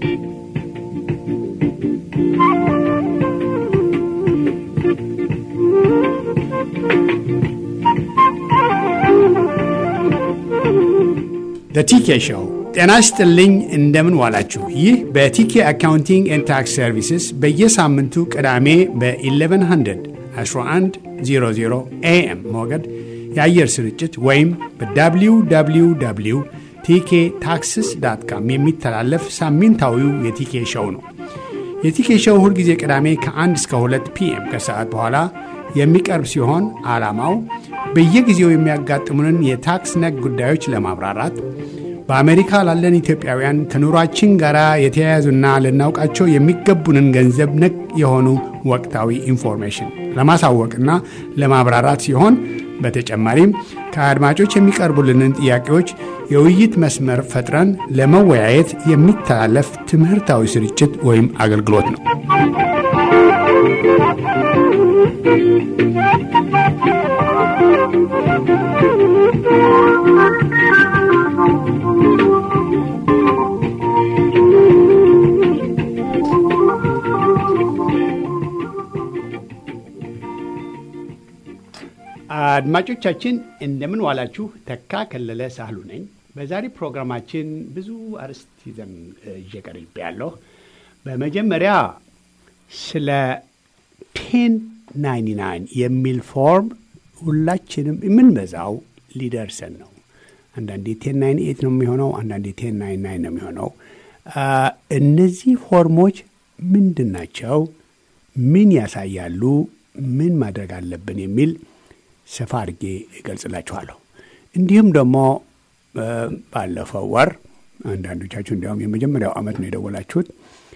በቲኬ ሾው ጤና ይስጥልኝ። እንደምን ዋላችሁ? ይህ በቲኬ አካውንቲንግ ኤንድ ታክስ ሰርቪስስ በየሳምንቱ ቅዳሜ በ1100 1100 ኤኤም ሞገድ የአየር ስርጭት ወይም በwww ቲኬ ታክስስ ዳት ካም የሚተላለፍ ሳምንታዊው የቲኬ ሾው ነው። የቲኬ ሾው ሁልጊዜ ቅዳሜ ከ1 እስከ 2 ፒኤም ከሰዓት በኋላ የሚቀርብ ሲሆን ዓላማው በየጊዜው የሚያጋጥሙንን የታክስ ነክ ጉዳዮች ለማብራራት በአሜሪካ ላለን ኢትዮጵያውያን ከኑሯችን ጋር የተያያዙና ልናውቃቸው የሚገቡንን ገንዘብ ነክ የሆኑ ወቅታዊ ኢንፎርሜሽን ለማሳወቅና ለማብራራት ሲሆን በተጨማሪም ከአድማጮች የሚቀርቡልንን ጥያቄዎች የውይይት መስመር ፈጥረን ለመወያየት የሚተላለፍ ትምህርታዊ ስርጭት ወይም አገልግሎት ነው። አድማጮቻችን እንደምን ዋላችሁ። ተካ ከለለ ሳህሉ ነኝ። በዛሬ ፕሮግራማችን ብዙ አርዕስት ይዘን ይዤ ቀርቤ ያለሁ። በመጀመሪያ ስለ ቴን ናይንቲ ናይን የሚል ፎርም ሁላችንም የምንበዛው ሊደርሰን ነው። አንዳንዴ ቴን ናይን ኤት ነው የሚሆነው፣ አንዳንዴ ቴን ናይን ናይን ነው የሚሆነው። እነዚህ ፎርሞች ምንድን ናቸው? ምን ያሳያሉ? ምን ማድረግ አለብን? የሚል ሰፋ አድርጌ እገልጽላችኋለሁ። እንዲሁም ደግሞ ባለፈው ወር አንዳንዶቻችሁ እንዲያውም የመጀመሪያው ዓመት ነው የደወላችሁት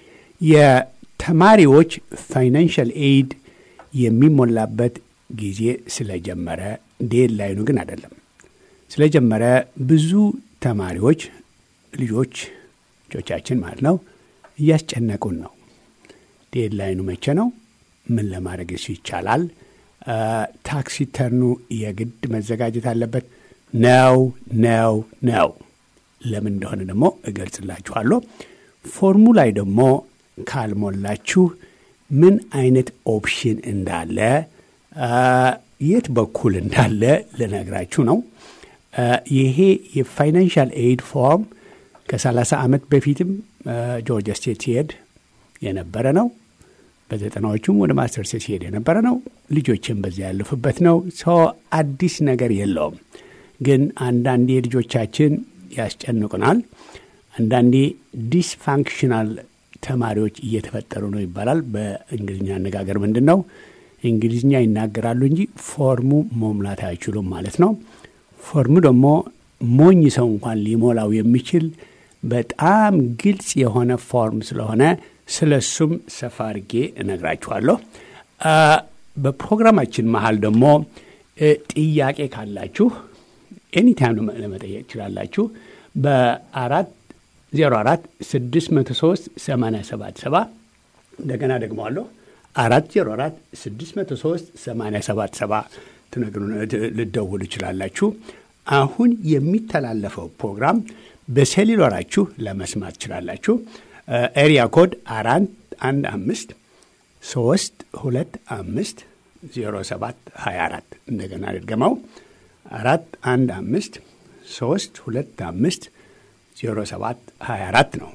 የተማሪዎች ፋይናንሻል ኤይድ የሚሞላበት ጊዜ ስለጀመረ ዴድ ላይኑ ግን አይደለም ስለጀመረ ብዙ ተማሪዎች ልጆች ልጆቻችን ማለት ነው እያስጨነቁን ነው። ዴድ ላይኑ መቼ ነው? ምን ለማድረግ እሱ ይቻላል? ታክስ ሪተርኑ የግድ መዘጋጀት አለበት ነው ነው ነው። ለምን እንደሆነ ደግሞ እገልጽላችኋለሁ። ፎርሙ ላይ ደግሞ ካልሞላችሁ ምን አይነት ኦፕሽን እንዳለ የት በኩል እንዳለ ልነግራችሁ ነው። ይሄ የፋይናንሻል ኤይድ ፎርም ከ30 ዓመት በፊትም ጆርጂያ ስቴት ሲሄድ የነበረ ነው። በዘጠናዎቹም ወደ ማስተርስ ሲሄድ የነበረ ነው። ልጆችን በዚያ ያለፉበት ነው። ሰው አዲስ ነገር የለውም። ግን አንዳንዴ ልጆቻችን ያስጨንቁናል። አንዳንዴ ዲስፋንክሽናል ተማሪዎች እየተፈጠሩ ነው ይባላል። በእንግሊዝኛ አነጋገር ምንድን ነው? እንግሊዝኛ ይናገራሉ እንጂ ፎርሙ መሙላት አይችሉም ማለት ነው። ፎርሙ ደግሞ ሞኝ ሰው እንኳን ሊሞላው የሚችል በጣም ግልጽ የሆነ ፎርም ስለሆነ ስለ እሱም ሰፋ አድርጌ እነግራችኋለሁ። በፕሮግራማችን መሀል ደግሞ ጥያቄ ካላችሁ ኤኒታይም ለመጠየቅ ትችላላችሁ። በአራት ዜሮ አራት ስድስት መቶ ሶስት ሰማንያ ሰባት ሰባ እንደገና ደግመዋለሁ አራት ዜሮ አራት ስድስት መቶ ሶስት ሰማንያ ሰባት ሰባ ልደውሉ ይችላላችሁ። አሁን የሚተላለፈው ፕሮግራም በሴሉላራችሁ ለመስማት ትችላላችሁ። ኤሪያ ኮድ አራት አንድ አምስት ሶስት ሁለት አምስት ዜሮ ሰባት ሀያ አራት እንደገና ድገመው አራት አንድ አምስት ሶስት ሁለት አምስት ዜሮ ሰባት ሀያ አራት ነው።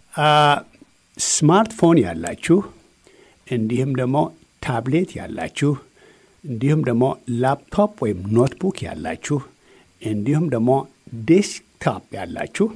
ስማርትፎን ያላችሁ እንዲሁም ደግሞ ታብሌት ያላችሁ እንዲሁም ደግሞ ላፕቶፕ ወይም ኖትቡክ ያላችሁ እንዲሁም ደግሞ ዴስክቶፕ ያላችሁ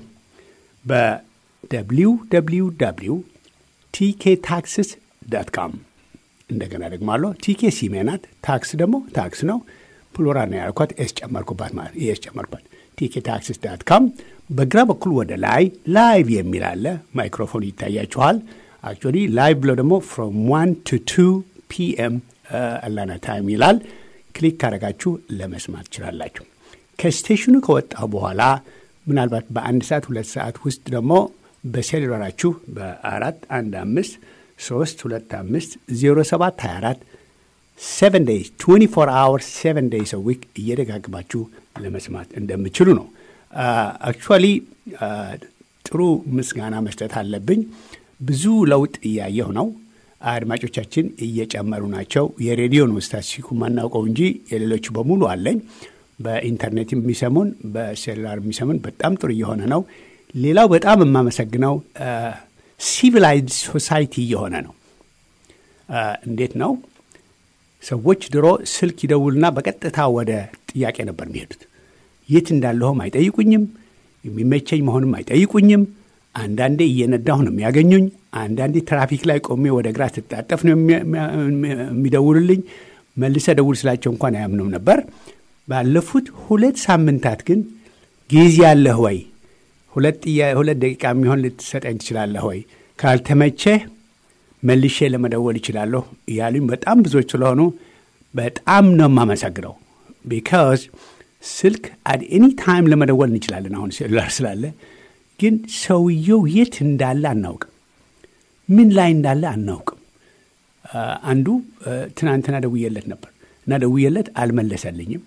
በwww ቲኬ ታክስስ ዳት ካም እንደገና ደግሞ አለ ቲኬ ሲሜ ናት። ታክስ ደግሞ ታክስ ነው። ፕሉራል ነው ያልኳት ኤስ ጨመርኩባት ማለት ኤስ ጨመርኩባት። ቲኬ ታክስስ ዳት ካም በግራ በኩል ወደ ላይ ላይቭ የሚል አለ። ማይክሮፎን ይታያችኋል። አክቹዋሊ ላይቭ ብሎ ደግሞ ፍሮም ዋን ቱ ቱ ፒኤም አላና ታይም ይላል። ክሊክ ካረጋችሁ ለመስማት ትችላላችሁ። ከስቴሽኑ ከወጣ በኋላ ምናልባት በአንድ ሰዓት ሁለት ሰዓት ውስጥ ደግሞ በሴሉላራችሁ በአራት አንድ አምስት ሶስት ሁለት አምስት ዜሮ ሰባት ሀያ አራት ሰቨን ዴይስ ትዌንቲ ፎር አወርስ ሰቨን ዴይስ ዊክ እየደጋግማችሁ ለመስማት እንደምችሉ ነው። አክቹዋሊ ጥሩ ምስጋና መስጠት አለብኝ። ብዙ ለውጥ እያየሁ ነው። አድማጮቻችን እየጨመሩ ናቸው። የሬዲዮን ስታቲስቲኩ ማናውቀው እንጂ የሌሎቹ በሙሉ አለኝ። በኢንተርኔት የሚሰሙን በሴሉላር የሚሰሙን በጣም ጥሩ እየሆነ ነው። ሌላው በጣም የማመሰግነው ሲቪላይዝድ ሶሳይቲ እየሆነ ነው። እንዴት ነው? ሰዎች ድሮ ስልክ ይደውልና በቀጥታ ወደ ጥያቄ ነበር የሚሄዱት። የት እንዳለሁም አይጠይቁኝም፣ የሚመቸኝ መሆንም አይጠይቁኝም። አንዳንዴ እየነዳሁ ነው የሚያገኙኝ። አንዳንዴ ትራፊክ ላይ ቆሜ ወደ ግራ ስታጠፍ ነው የሚደውሉልኝ። መልሰ ደውል ስላቸው እንኳን አያምኑም ነበር። ባለፉት ሁለት ሳምንታት ግን ጊዜ አለህ ወይ? ሁለት ደቂቃ የሚሆን ልትሰጠኝ ትችላለህ ወይ? ካልተመቸህ መልሼ ለመደወል ይችላለሁ እያሉኝ በጣም ብዙዎች ስለሆኑ በጣም ነው የማመሰግነው። ቢካዝ ስልክ አድ ኤኒ ታይም ለመደወል እንችላለን። አሁን ሴሉላር ስላለ ግን ሰውየው የት እንዳለ አናውቅም፣ ምን ላይ እንዳለ አናውቅም። አንዱ ትናንትና ደውዬለት ነበር እና ደውዬለት አልመለሰልኝም።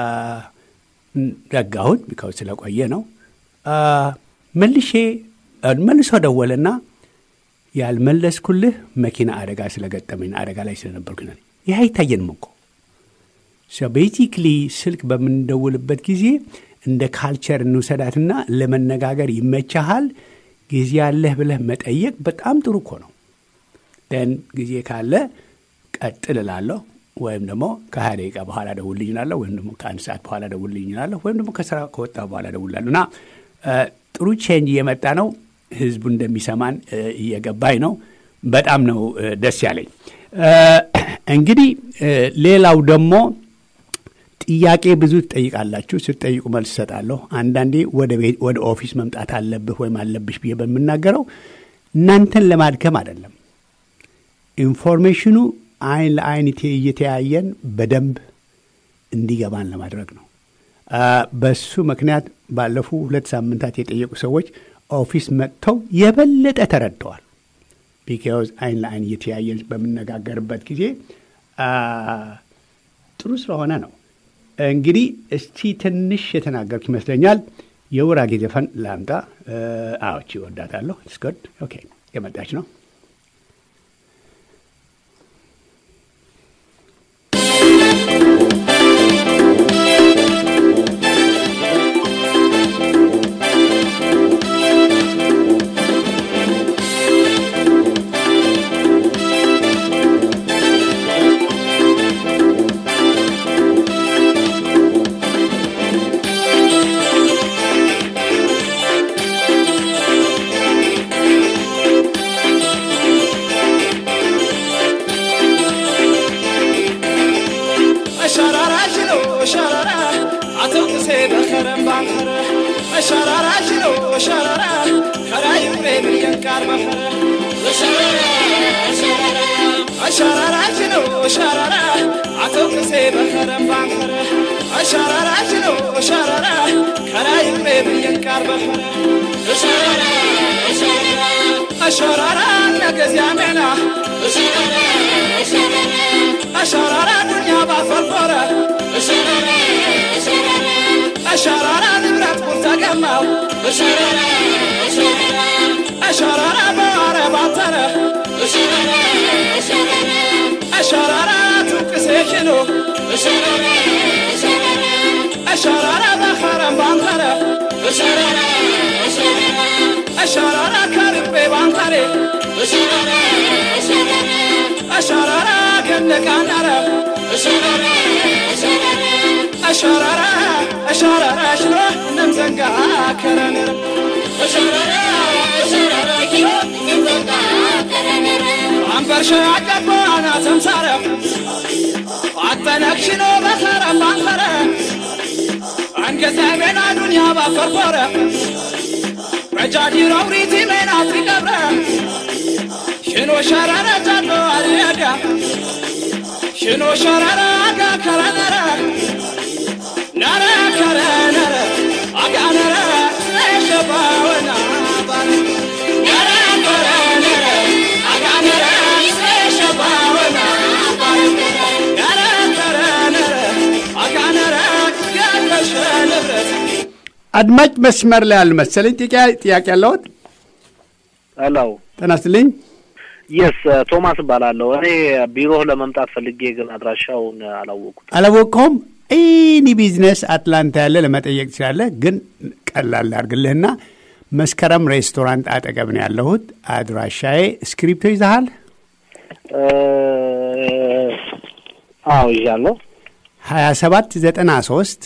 ዘጋሁት፣ ቢካዝ ስለቆየ ነው። መልሼ መልሶ ደወለና ያልመለስኩልህ መኪና አደጋ ስለገጠመኝ አደጋ ላይ ስለነበርኩ ይህ አይታየንም እኮ ቤዚክሊ ስልክ በምንደውልበት ጊዜ እንደ ካልቸር እንውሰዳትና ለመነጋገር ይመቻሃል። ጊዜ አለህ ብለህ መጠየቅ በጣም ጥሩ እኮ ነው። ደን ጊዜ ካለ ቀጥል እላለሁ፣ ወይም ደግሞ ከሀያ ደቂቃ በኋላ ደውልልኝ እላለሁ፣ ወይም ደግሞ ከአንድ ሰዓት በኋላ ደውልልኝ እላለሁ፣ ወይም ደግሞ ከስራ ከወጣ በኋላ ደውላለሁ እና ጥሩ ቼንጅ እየመጣ ነው። ህዝቡ እንደሚሰማን እየገባኝ ነው። በጣም ነው ደስ ያለኝ። እንግዲህ ሌላው ደግሞ ጥያቄ ብዙ ትጠይቃላችሁ። ስትጠይቁ መልስ እሰጣለሁ። አንዳንዴ ወደ ኦፊስ መምጣት አለብህ ወይም አለብሽ ብዬ በምናገረው እናንተን ለማድከም አይደለም። ኢንፎርሜሽኑ አይን ለአይን እየተያየን በደንብ እንዲገባን ለማድረግ ነው። በሱ ምክንያት ባለፉ ሁለት ሳምንታት የጠየቁ ሰዎች ኦፊስ መጥተው የበለጠ ተረድተዋል። ቢካዝ አይን ለአይን እየተያየን በምነጋገርበት ጊዜ ጥሩ ስለሆነ ነው። እንግዲህ እስቲ ትንሽ የተናገርኩ ይመስለኛል። የውራጌ ዘፈን ላምጣ። አዎቺ እወዳታለሁ። ስኮድ ኦኬ፣ የመጣች ነው። أشرارا نجز يا منا أشرارا دنيا بفرفرة أشرارا نبرت مرتقمة أشرارا بارة باطرة أشرارا تنكسيشنو أشرارا بخرم بانطرة أشرارا كرب بانطرة أشرارا كنك عنرة أشرارا أشرارا شنو نمزنقا كرنر عنبر شاعك بانا تمسارة عطنك شنو بخرة بانطرة عنقز بين دنيا بفرفرة رجعتي روريتي من عطري قبرة شنو شرارة جدو عليها شنو شرارة عقا كرنرة نرى كرنرة عقا نرى شبا ونعبر نرى كرنرة عقا نرى شبا ونعبر نرى كرنرة عقا نرى قلب شنبرة አድማጭ መስመር ላይ ያሉ መሰለኝ። ጥያቄ ያለዎት? ሄሎ ጤና ይስጥልኝ። የስ ቶማስ እባላለሁ። እኔ ቢሮ ለመምጣት ፈልጌ ግን አድራሻውን አላወቁት። አላወቅኸውም? ኤኒ ቢዝነስ አትላንታ ያለ ለመጠየቅ ትችላለህ። ግን ቀላል አድርግልህና መስከረም ሬስቶራንት አጠገብ ነው ያለሁት። አድራሻዬ ስክሪፕቶ ይዘሃል? አዎ ይዣለሁ። ሀያ ሰባት ዘጠና ሶስት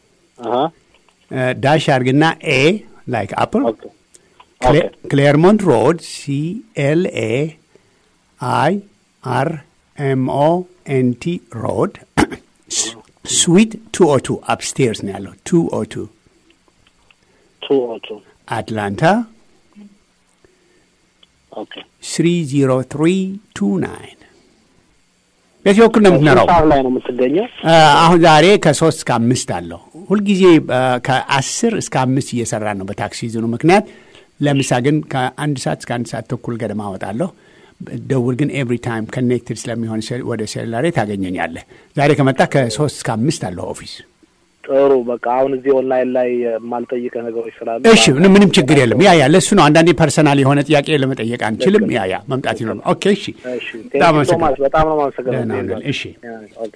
ዳሽ አድርግና ኤ ላይክ አፕል ኦኬ ኦኬ ክሌርሞንት ሮድ ሲ ኤል ኤ አይ አር ኤም ኦ ኤን ቲ ሮድ ስዊት ቱ ኦ ቱ አፕስቴርስ ነው ያለው። ቱ ኦ ቱ ቱ ኦ ቱ አትላንታ ኦኬ ስሪ ዚሮ ትሪ ቱ ናይን በዚህ በኩል ነው የምትኖረው። ሰዓት ላይ ነው የምትገኘው? አሁን ዛሬ ከሶስት እስከ አምስት አለው። ሁልጊዜ ከአስር እስከ አምስት እየሰራ ነው በታክሲ ሲዝኑ ምክንያት። ለምሳ ግን ከአንድ ሰዓት እስከ አንድ ሰዓት ተኩል ገደማ አወጣለሁ። ደውል ግን ኤቭሪ ታይም ኮኔክትድ ስለሚሆን ሴል- ወደ ሴሉላሬ ታገኘኛለህ። ዛሬ ከመጣ ከሶስት እስከ አምስት አለሁ ኦፊስ። ጥሩ በቃ አሁን እዚህ ኦንላይን ላይ የማልጠይቀ ነገሮች ስላሉ እሺ፣ ምንም ምንም ችግር የለም። ያ ያ ለእሱ ነው። አንዳንዴ ፐርሰናል የሆነ ጥያቄ ለመጠየቅ አንችልም። ያ ያ መምጣት ይኖር። ኦኬ፣ እሺ፣ እሺ በጣም ቴንክ ዩ ቶማስ አመሰግናለሁ። በጣም ነው የማመሰግነው። ደህና ሁነን። እሺ ኦኬ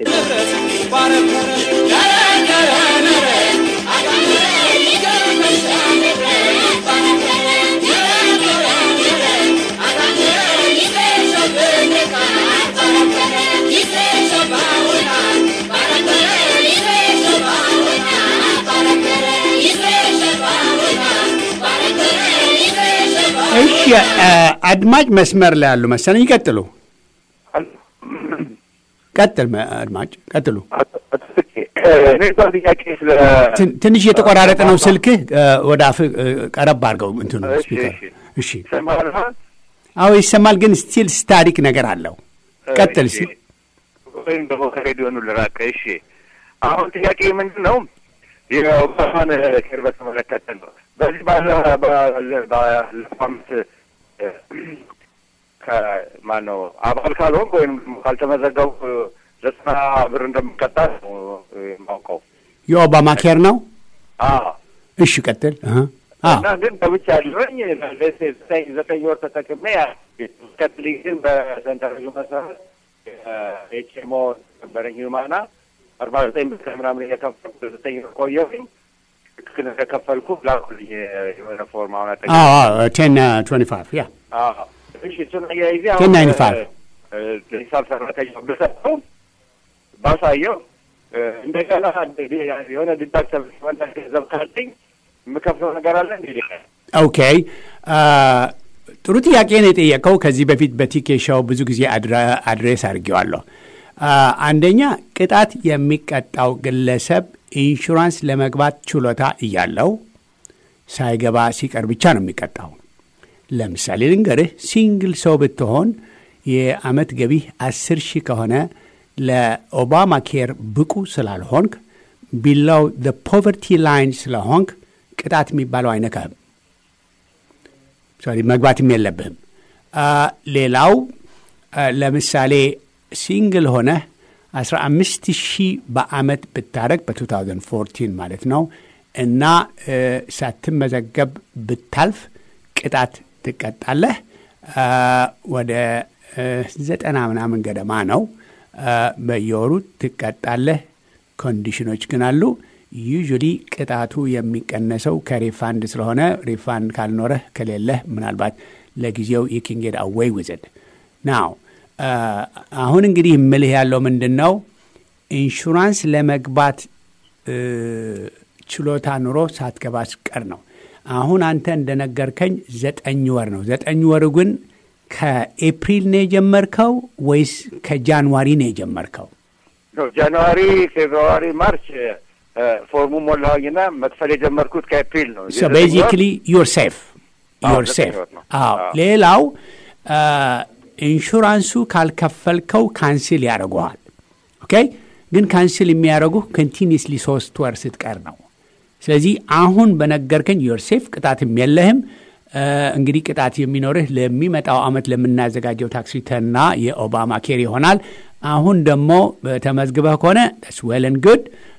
እሺ፣ አድማጭ መስመር ላይ ያሉ መሰለኝ። ይቀጥሉ። ቀጥል፣ መ- አድማጭ ቀጥሉ። እኔ እሷ ጥያቄ ስለ ትን- ትንሽ የተቆራረጠ ነው ስልክህ። እ፣ ወደ አፍህ እ፣ ቀረብ አድርገው እንትኑ እሺ፣ ስፒከር። እሺ። እሺ፣ ይሰማል? አዎ ይሰማል፣ ግን ስቲል ስታሪክ ነገር አለው። ቀጥል እሺ። ሲል ወይም ደግሞ ከሬዲዮኑ ልራቀ። እሺ፣ አሁን ጥያቄ ምንድን ነው? የኦባማን ኬር በተመለከተ ነው። በዚህ ባለ ባለ- ባለፈው ዓመት እ፣ ከማን ነው አባል ካልሆንክ ወይም ደግሞ ካልተመዘገብኩ ዘጠና ብር እንደምቀጣ ነው የማውቀው። የኦባማ ኬር ነው። አዎ እሺ፣ ቀጥል። እህ፣ አዎ እና ግን በብቻ ያለኝ ዘጠኝ ዘጠኝ ወር ተጠቅሜ ቀጥል ግን በሰንተረዡ መሰረት ኤችሞ ነበረኝ ማና አርባ ዘጠኝ ብር ምናምን እየከፈልኩ ዘጠኝ ወር ቆየሁኝ። ትክክል እንደከፈልኩ ላኩልኝ የሆነ ፎርም አሁን አጠ አዎ አዎ ቴን ትዌንቲ ፋይቭ ያ እሺ እሱን አያይዜ ቴን ናይንቲ ፋይቭ ሂሳብ ሰራተኛ ብሰጠው ባሳየው እ፣ እንደገና የሆነ ዲዳክተር ሲሆን ገንዘብ ካለኝ የምከፍለው ነገር አለ እንዲ ኦኬ አ፣ ጥሩ ጥያቄ ነው የጠየቀው። ከዚህ በፊት በቲኬ ሾው ብዙ ጊዜ አድረ- አድሬስ አድርጌዋለሁ። አ፣ አንደኛ ቅጣት የሚቀጣው ግለሰብ ኢንሹራንስ ለመግባት ችሎታ እያለው ሳይገባ ሲቀር ብቻ ነው የሚቀጣው። ለምሳሌ ልንገርህ፣ ሲንግል ሰው ብትሆን የአመት ገቢህ አስር ሺህ ከሆነ ለኦባማ ኬር ብቁ ስላልሆንክ ቢላው ፖቨርቲ ላይን ስለሆንክ ቅጣት የሚባለው አይነካህም። ሶሪ መግባትም የለብህም። አ፣ ሌላው አ፣ ለምሳሌ ሲንግል ሆነህ 15 ሺህ በአመት ብታደረግ በ2014 ማለት ነው እና እ፣ ሳትመዘገብ ብታልፍ ቅጣት ትቀጣለህ። አ፣ ወደ እ፣ ዘጠና ምናምን ገደማ ነው። አ፣ በየወሩ ትቀጣለህ። ኮንዲሽኖች ግን አሉ። ዩዥሊ ቅጣቱ የሚቀነሰው ከሪፋንድ ስለሆነ ሪፋንድ ካልኖረህ ከሌለህ ምናልባት ለጊዜው የኪንጌድ አዌይ ውዝድ ናው አሁን እንግዲህ ምልህ ያለው ምንድን ነው ኢንሹራንስ ለመግባት እ፣ ችሎታ ኑሮ ሳትገባ ስቀር ነው። አሁን አንተ እንደነገርከኝ ዘጠኝ ወር ነው። ዘጠኝ ወር ግን ከኤፕሪል ነው የጀመርከው ወይስ ከጃንዋሪ ነው የጀመርከው? ጃንዋሪ፣ ፌብርዋሪ፣ ማርች እ፣ ፎርሙ ሞላሁኝና መክፈል የጀመርኩት ከኤፕሪል ነው። ሶ ቤዚክሊ ዩር ሴፍ አዎ፣ ዩር ዘጠኝ ሴፍ። ወር ነው። አዎ አዎ። ሌላው አ፣ ኢንሹራንሱ ካልከፈልከው ካንስል ያደርጉሃል። ኦኬ ግን ካንስል የሚያደርጉ ኮንቲኒስሊ ሶስት ወር ስትቀር ነው። ስለዚህ አሁን በነገርከኝ ዩር ሴፍ ቅጣትም የለህም። አ፣ እንግዲህ ቅጣት የሚኖርህ ለሚመጣው ዓመት ለምናዘጋጀው ታክስ ሪተርንና የኦባማ ኬር ይሆናል። አሁን ደግሞ ተመዝግበህ ከሆነ ስ ዌልን ጉድ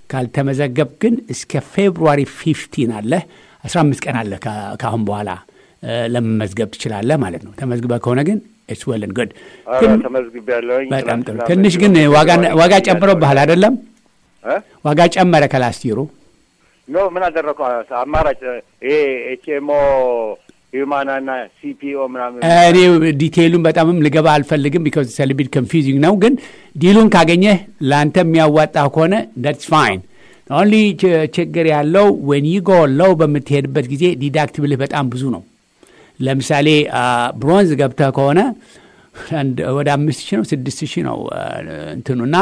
ካልተመዘገብ ግን እስከ ፌብሩዋሪ ፊፍቲን አለህ 15 ቀን አለ ከአሁን በኋላ ለመመዝገብ ትችላለህ ማለት ነው። ተመዝግበ ከሆነ ግን ኢትስ ዌል ኤንድ ጉድ። ተመዝግቤያለሁኝ። በጣም ጥሩ። ትንሽ ግን ዋጋ ጨምሮብሃል አይደለም? ዋጋ ጨመረ ከላስቲሩ ኖ ምን አደረግኩ? አማራጭ ይሄ ኤችኤምኦ ሂውማና እና ሲፒኦ ምናምን እኔ ዲቴይሉን በጣምም ልገባ አልፈልግም፣ ቢካዝ ሰልቢድ ኮንፊዚንግ ነው። ግን ዲሉን ካገኘህ ለአንተ የሚያዋጣ ከሆነ ዳትስ ፋይን። ኦንሊ ችግር ያለው ዌን ዩ ጎ ሎው በምትሄድበት ጊዜ ዲዳክቲብልህ በጣም ብዙ ነው። ለምሳሌ ብሮንዝ ገብተህ ከሆነ ወደ አምስት ሺህ ነው ስድስት ሺህ ነው እንትኑ እና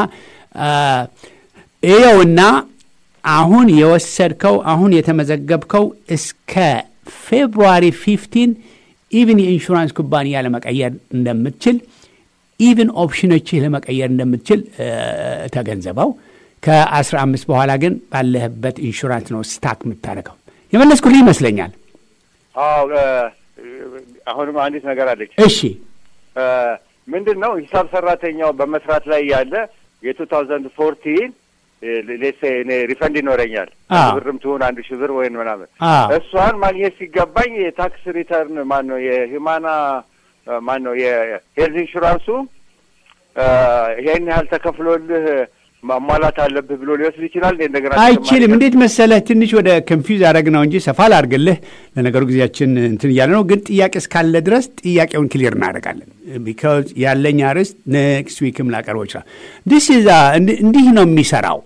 ይኸውና አሁን የወሰድከው አሁን የተመዘገብከው እስከ ፌብሩዋሪ ፊፍቲን ኢቭን የኢንሹራንስ ኩባንያ ለመቀየር እንደምትችል ኢቭን ኦፕሽኖችህ ለመቀየር እንደምትችል ተገንዘበው። ከአስራ አምስት በኋላ ግን ባለህበት ኢንሹራንስ ነው ስታክ የምታደርገው። የመለስኩልህ ይመስለኛል። አዎ አሁንም አንዲት ነገር አለች። እሺ ምንድን ነው ሂሳብ ሰራተኛው በመስራት ላይ ያለ የቱ ታውዘንድ ፎርቲን ሌሴ እኔ ሪፈንድ ይኖረኛል አንድ ብርም ትሁን አንድ ሺህ ብር ወይም ምናምን እሷን ማግኘት ሲገባኝ የታክስ ሪተርን ማን ነው የሂማና ማን ነው የሄልዝ ኢንሹራንሱ ይሄን ያህል ተከፍሎልህ ማሟላት አለብህ ብሎ ሊወስድ ይችላል። እንደገና አይችልም። እንዴት መሰለህ ትንሽ ወደ ኮንፊውዝ ያደረግ ነው እንጂ ሰፋ ላድርግልህ። ለነገሩ ጊዜያችን እንትን እያለ ነው፣ ግን ጥያቄ እስካለ ድረስ ጥያቄውን ክሊር እናደርጋለን። ቢካዝ ያለኝ አርዕስት ኔክስት ዊክም ላቀርበው ይችላል። ዲስ እንዲህ ነው የሚሰራው።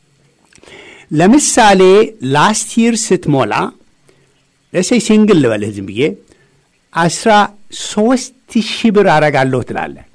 ለምሳሌ ላስት ይር ስትሞላ ለሴ ሲንግል ልበልህ ዝም ብዬ አስራ ሶስት ሺህ ብር አረጋለሁ ትላለህ።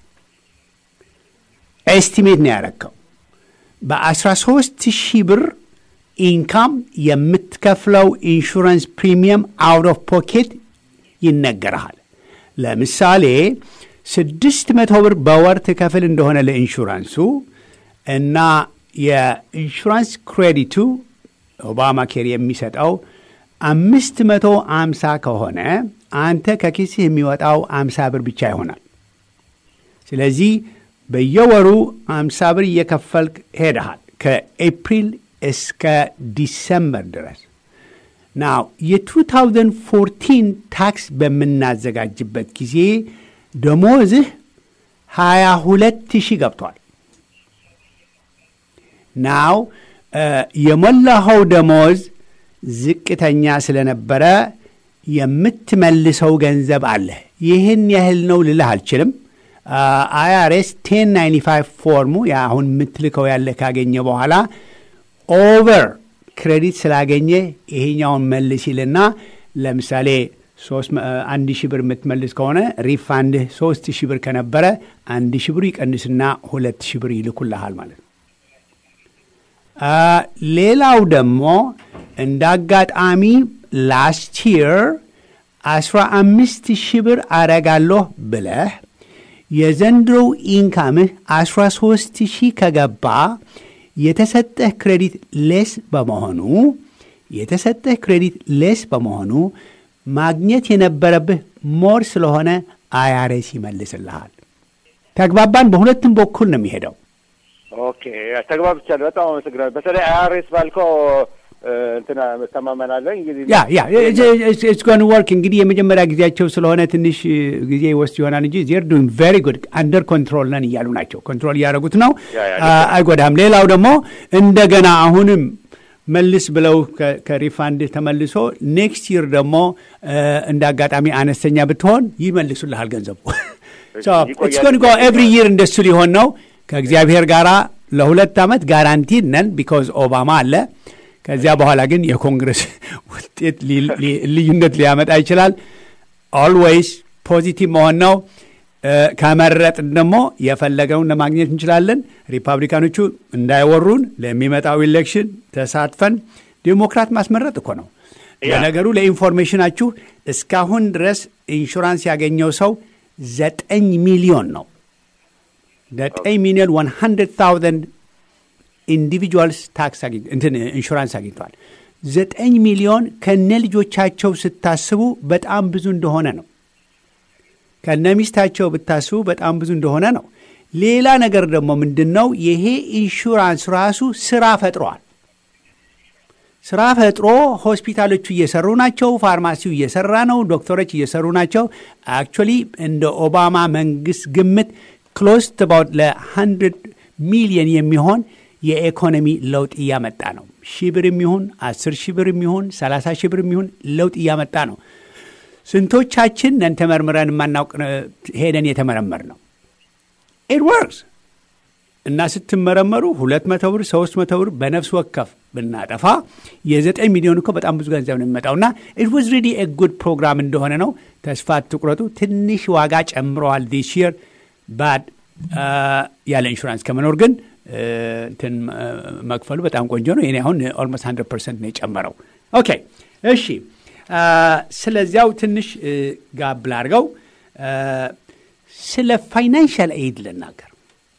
ኤስቲሜት ነው ያረከው በ13 ሺህ ብር ኢንካም የምትከፍለው ኢንሹራንስ ፕሪሚየም አውት ኦፍ ፖኬት ይነገርሃል። ለምሳሌ ስድስት መቶ ብር በወር ትከፍል እንደሆነ ለኢንሹራንሱ እና የኢንሹራንስ ክሬዲቱ ኦባማ ኬር የሚሰጠው አምስት መቶ አምሳ ከሆነ አንተ ከኪስህ የሚወጣው አምሳ ብር ብቻ ይሆናል። ስለዚህ በየወሩ አምሳ ብር እየከፈልክ ሄደሃል ከኤፕሪል እስከ ዲሰምበር ድረስ። ናው የ2014 ታክስ በምናዘጋጅበት ጊዜ ደሞዝህ 22 ሺህ ገብቷል። ናው የሞላኸው ደሞዝ ዝቅተኛ ስለነበረ የምትመልሰው ገንዘብ አለህ። ይህን ያህል ነው ልልህ አልችልም። አይአርኤስ ቴን ናይንቲ ፋይቭ ፎርሙ አሁን የምትልከው ያለ ካገኘ በኋላ ኦቨር ክሬዲት ስላገኘ ይሄኛውን መልስ ይልና ለምሳሌ አንድ ሺህ ብር የምትመልስ ከሆነ ሪፋንድህ ሶስት ሺህ ብር ከነበረ አንድ ሺህ ብሩ ይቀንስና ሁለት ሺህ ብር ይልኩልሃል ማለት ነው። ሌላው ደግሞ እንደ አጋጣሚ ላስት ይር አስራ አምስት ሺህ ብር አረጋለሁ ብለህ የዘንድሮው ኢንካምህ 13 ሺህ ከገባ የተሰጠህ ክሬዲት ሌስ በመሆኑ የተሰጠህ ክሬዲት ሌስ በመሆኑ ማግኘት የነበረብህ ሞር ስለሆነ አይአርኤስ ይመልስልሃል። ተግባባን? በሁለቱም በኩል ነው የሚሄደው። ኦኬ ተግባብቻለሁ። በጣም አመሰግናለሁ። በተለይ አይአርኤስ ባልከው እንትና መተማመናለሁ። እንግዲህ ያ ያ ኢትስ ጎን ወርክ እንግዲህ የመጀመሪያ ጊዜያቸው ስለሆነ ትንሽ ጊዜ ይወስድ ይሆናል እንጂ ዜር ዱንግ ቬሪ ጉድ አንደር ኮንትሮል ነን እያሉ ናቸው። ኮንትሮል እያደረጉት ነው፣ አይጎዳም። ሌላው ደግሞ እንደገና አሁንም መልስ ብለው ከሪፋንድ ተመልሶ ኔክስት ይር ደግሞ እንደ አጋጣሚ አነስተኛ ብትሆን ይመልሱልሃል ገንዘቡ። ኢትስ ጎን ጎ ኤቭሪ ይር እንደሱ ሊሆን ነው። ከእግዚአብሔር ጋር ለሁለት ዓመት ጋራንቲድ ነን ቢኮዝ ኦባማ አለ። ከዚያ በኋላ ግን የኮንግረስ ውጤት ልዩነት ሊያመጣ ይችላል። ኦልዌይስ ፖዚቲቭ መሆን ነው። ከመረጥን ደግሞ የፈለገውን ለማግኘት እንችላለን። ሪፐብሊካኖቹ እንዳይወሩን ለሚመጣው ኢሌክሽን ተሳትፈን ዲሞክራት ማስመረጥ እኮ ነው። ለነገሩ ለኢንፎርሜሽናችሁ እስካሁን ድረስ ኢንሹራንስ ያገኘው ሰው ዘጠኝ ሚሊዮን ነው። ዘጠኝ ሚሊዮን ዋን ሀንድረድ ታውዘንድ ኢንዲቪጁዋልስ ታክስ እንትን ኢንሹራንስ አግኝተዋል። ዘጠኝ ሚሊዮን ከነ ልጆቻቸው ስታስቡ በጣም ብዙ እንደሆነ ነው። ከነ ሚስታቸው ብታስቡ በጣም ብዙ እንደሆነ ነው። ሌላ ነገር ደግሞ ምንድን ነው? ይሄ ኢንሹራንስ ራሱ ስራ ፈጥሯል። ስራ ፈጥሮ ሆስፒታሎቹ እየሰሩ ናቸው። ፋርማሲው እየሰራ ነው። ዶክተሮች እየሰሩ ናቸው። አክቹዋሊ እንደ ኦባማ መንግስት ግምት ክሎስ ባውት ለ100 ሚሊየን የሚሆን የኢኮኖሚ ለውጥ እያመጣ ነው። ሺህ ብር የሚሆን 10 ሺህ ብር የሚሆን 30 ሺህ ብር የሚሆን ለውጥ እያመጣ ነው። ስንቶቻችን ነን ተመርምረን የማናውቅ ሄደን የተመረመር ነው? ኢት ወርክስ እና ስትመረመሩ ሁለት መቶ ብር ሶስት መቶ ብር በነፍስ ወከፍ ብናጠፋ የዘጠኝ ሚሊዮን እኮ በጣም ብዙ ገንዘብ ነው የሚመጣው። እና ኢት ዋዝ ሪሊ ኤ ጉድ ፕሮግራም እንደሆነ ነው። ተስፋ አትቁረጡ። ትንሽ ዋጋ ጨምረዋል ዲስ ይር ባድ ያለ ኢንሹራንስ ከመኖር ግን እንትን መክፈሉ በጣም ቆንጆ ነው። የኔ አሁን ኦልሞስት ሀንድረድ ፐርሰንት ነው የጨመረው። ኦኬ እሺ። ስለዚያው ትንሽ ጋብ ላድርገው። ስለ ፋይናንሻል ኤድ ልናገር።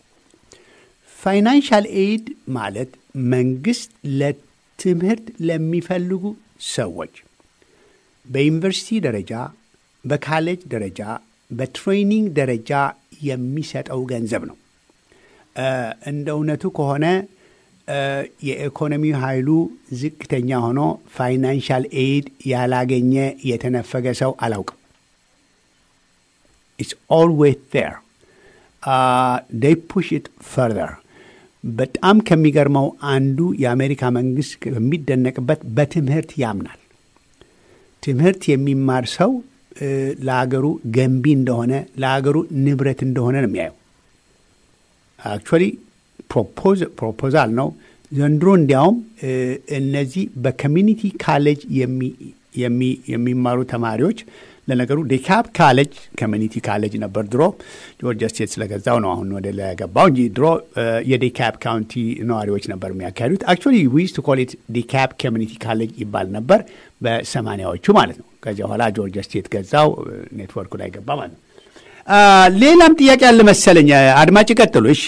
ፋይናንሻል ኤድ ማለት መንግስት ለትምህርት ለሚፈልጉ ሰዎች በዩኒቨርሲቲ ደረጃ፣ በካሌጅ ደረጃ፣ በትሬኒንግ ደረጃ የሚሰጠው ገንዘብ ነው። እንደ እውነቱ ከሆነ የኢኮኖሚ ኃይሉ ዝቅተኛ ሆኖ ፋይናንሻል ኤድ ያላገኘ የተነፈገ ሰው አላውቅም። ኢትስ ኦልዌይስ ዜር ዴይ ፑሽ ኢት ፈርዘር። በጣም ከሚገርመው አንዱ የአሜሪካ መንግስት በሚደነቅበት በትምህርት ያምናል። ትምህርት የሚማር ሰው ለሀገሩ ገንቢ እንደሆነ ለሀገሩ ንብረት እንደሆነ ነው የሚያየው። አክቹዋሊ ፕሮፖዛል ነው ዘንድሮ። እንዲያውም እነዚህ በኮሚኒቲ ካሌጅ የሚማሩ ተማሪዎች ለነገሩ ዴካፕ ካሌጅ ኮሚኒቲ ካሌጅ ነበር ድሮ። ጆርጂያ ስቴት ስለገዛው ነው አሁን ወደ ለገባው እንጂ ድሮ የዴካፕ ካውንቲ ነዋሪዎች ነበር የሚያካሂዱት። አክቹዋሊ ዊዝ ቱ ኮል ኢት ዴካፕ ኮሚኒቲ ካሌጅ ይባል ነበር በሰማኒያዎቹ ማለት ነው። ከዚያ በኋላ ጆርጂያ ስቴት ገዛው፣ ኔትወርኩ ላይ ገባ ማለት ነው። ሌላም ጥያቄ አለ መሰለኝ። አድማጭ ቀጥሉ። እሺ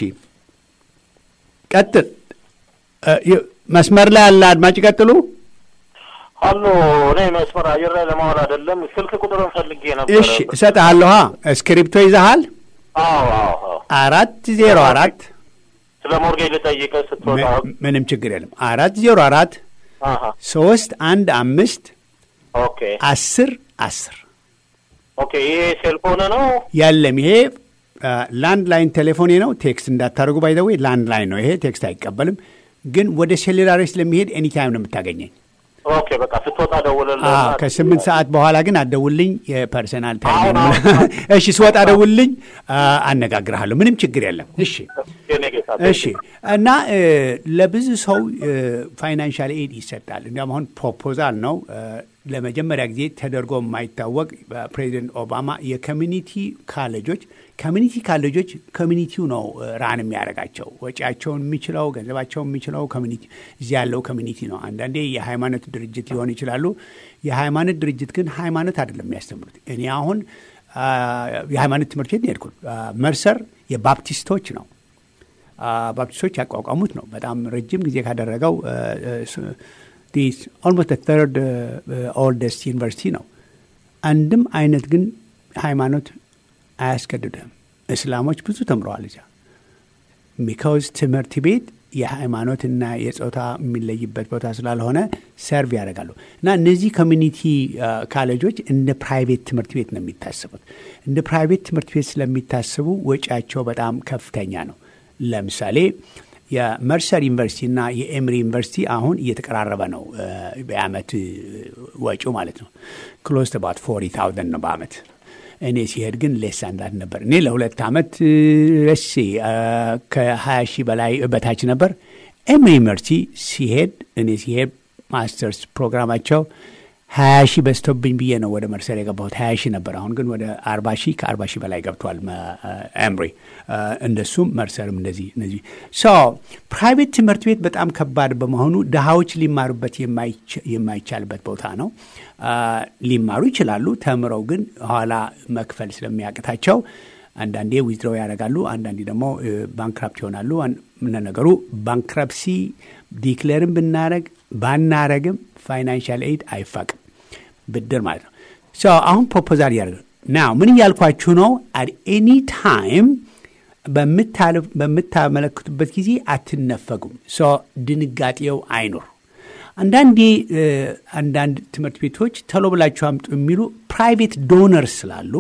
ቀጥል። መስመር ላይ ያለ አድማጭ ቀጥሉ። አሎ እኔ መስመር አየር ላይ ለማዋል አይደለም፣ ስልክ ቁጥርን ፈልጌ ነበር። እሺ እሰጥሃለሁ። እስክሪፕቶ ይዘሃል? አዎ አዎ። አራት ዜሮ አራት ስለ ሞርጌጅ ልጠይቅህ ስትወጣ። ምንም ችግር የለም። አራት ዜሮ አራት አሀ፣ ሶስት አንድ አምስት ኦኬ አስር አስር ኦኬ። ይሄ ሴልፎን ነው? የለም ይሄ ላንድ ላይን ቴሌፎኔ ነው። ቴክስት እንዳታደርጉ ባይዘዌ ላንድ ላይን ነው ይሄ። ቴክስት አይቀበልም፣ ግን ወደ ሴሌላሪ ስለሚሄድ ኤኒታይም ነው የምታገኘኝ። ኦኬ በቃ ስትወጣ ደውልልህ። አዎ ከስምንት ሰዓት በኋላ ግን አደውልኝ። የፐርሰናል ታይም አሁን አሁን እሺ፣ ስወጣ ደውልኝ፣ አነጋግርሃለሁ። ምንም ችግር የለም። እሺ የኔ ጌታ እሺ። እና ለብዙ ሰው ፋይናንሻል ኤድ ይሰጣል። እንዲያውም አሁን ፕሮፖዛል ነው ለመጀመሪያ ጊዜ ተደርጎ የማይታወቅ በፕሬዚደንት ኦባማ የኮሚኒቲ ካሌጆች ኮሚኒቲ ካሌጆች ኮሚኒቲው ነው ራን የሚያደርጋቸው ወጪያቸውን የሚችለው ገንዘባቸውን የሚችለው ኮሚኒቲ እዚህ ያለው ኮሚኒቲ ነው። አንዳንዴ የሃይማኖት ድርጅት ሊሆን ይችላሉ። የሃይማኖት ድርጅት ግን ሃይማኖት አይደለም የሚያስተምሩት። እኔ አሁን የሃይማኖት ትምህርት ቤት ነው የሄድኩት። መርሰር የባፕቲስቶች ነው። ባፕቲስቶች ያቋቋሙት ነው። በጣም ረጅም ጊዜ ካደረገው ኦልሞስት ተርድ ኦልደስት ዩኒቨርሲቲ ነው። አንድም አይነት ግን ሃይማኖት አያስገድድህም። እስላሞች ብዙ ተምረዋል እዚያ ቢካውዝ ትምህርት ቤት የሃይማኖትና የጾታ የሚለይበት ቦታ ስላልሆነ ሰርቭ ያደርጋሉ እና እነዚህ ኮሚኒቲ ካሌጆች እንደ ፕራይቬት ትምህርት ቤት ነው የሚታስቡት። እንደ ፕራይቬት ትምህርት ቤት ስለሚታስቡ ወጪያቸው በጣም ከፍተኛ ነው። ለምሳሌ የመርሰር ዩኒቨርሲቲና የኤምሪ ዩኒቨርሲቲ አሁን እየተቀራረበ ነው በአመት ወጪው ማለት ነው። ክሎስ ባት ፎርቲ ታውዘንድ ነው በአመት እኔ ሲሄድ ግን ሌስ አንዳንድ ነበር። እኔ ለሁለት ዓመት ረሴ ከ20 ሺህ በላይ በታች ነበር። ኤምሪ ዩኒቨርሲቲ ሲሄድ እኔ ሲሄድ ማስተርስ ፕሮግራማቸው ሀያ ሺህ በዝቶብኝ ብዬ ነው ወደ መርሰር የገባሁት። ሀያ ሺህ ነበር። አሁን ግን ወደ አርባ ሺህ ከአርባ ሺህ በላይ ገብቷል ኤምሪ። እንደሱም መርሰርም እንደዚህ እነዚህ ፕራይቬት ትምህርት ቤት በጣም ከባድ በመሆኑ ድሃዎች ሊማሩበት የማይቻልበት ቦታ ነው። ሊማሩ ይችላሉ። ተምረው ግን ኋላ መክፈል ስለሚያቅታቸው አንዳንዴ ዊዝድሮው ያደርጋሉ፣ አንዳንዴ ደግሞ ባንክራፕት ይሆናሉ። ነገሩ ባንክራፕሲ ዲክሌርን ብናረግ ባናረግም ፋይናንሻል ኤድ አይፋቅም፣ ብድር ማለት ነው። አሁን ፕሮፖዛል እያደረገ ናው ምን እያልኳችሁ ነው? አት ኤኒ ታይም በምታመለክቱበት ጊዜ አትነፈጉም። ድንጋጤው አይኑር። አንዳንዴ አንዳንድ ትምህርት ቤቶች ቶሎ ብላችሁ አምጡ የሚሉ ፕራይቬት ዶነርስ ስላሉ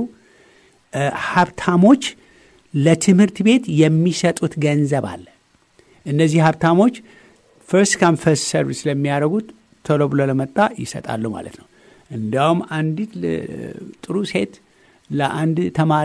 ሀብታሞች ለትምህርት ቤት የሚሰጡት ገንዘብ አለ። እነዚህ ሀብታሞች ፈርስት ካም ፈርስት ሰርቪስ ስለሚያደርጉት ቶሎ ብሎ ለመጣ ይሰጣሉ ማለት ነው። እንዲያውም አንዲት ጥሩ ሴት ለአንድ ተማሪ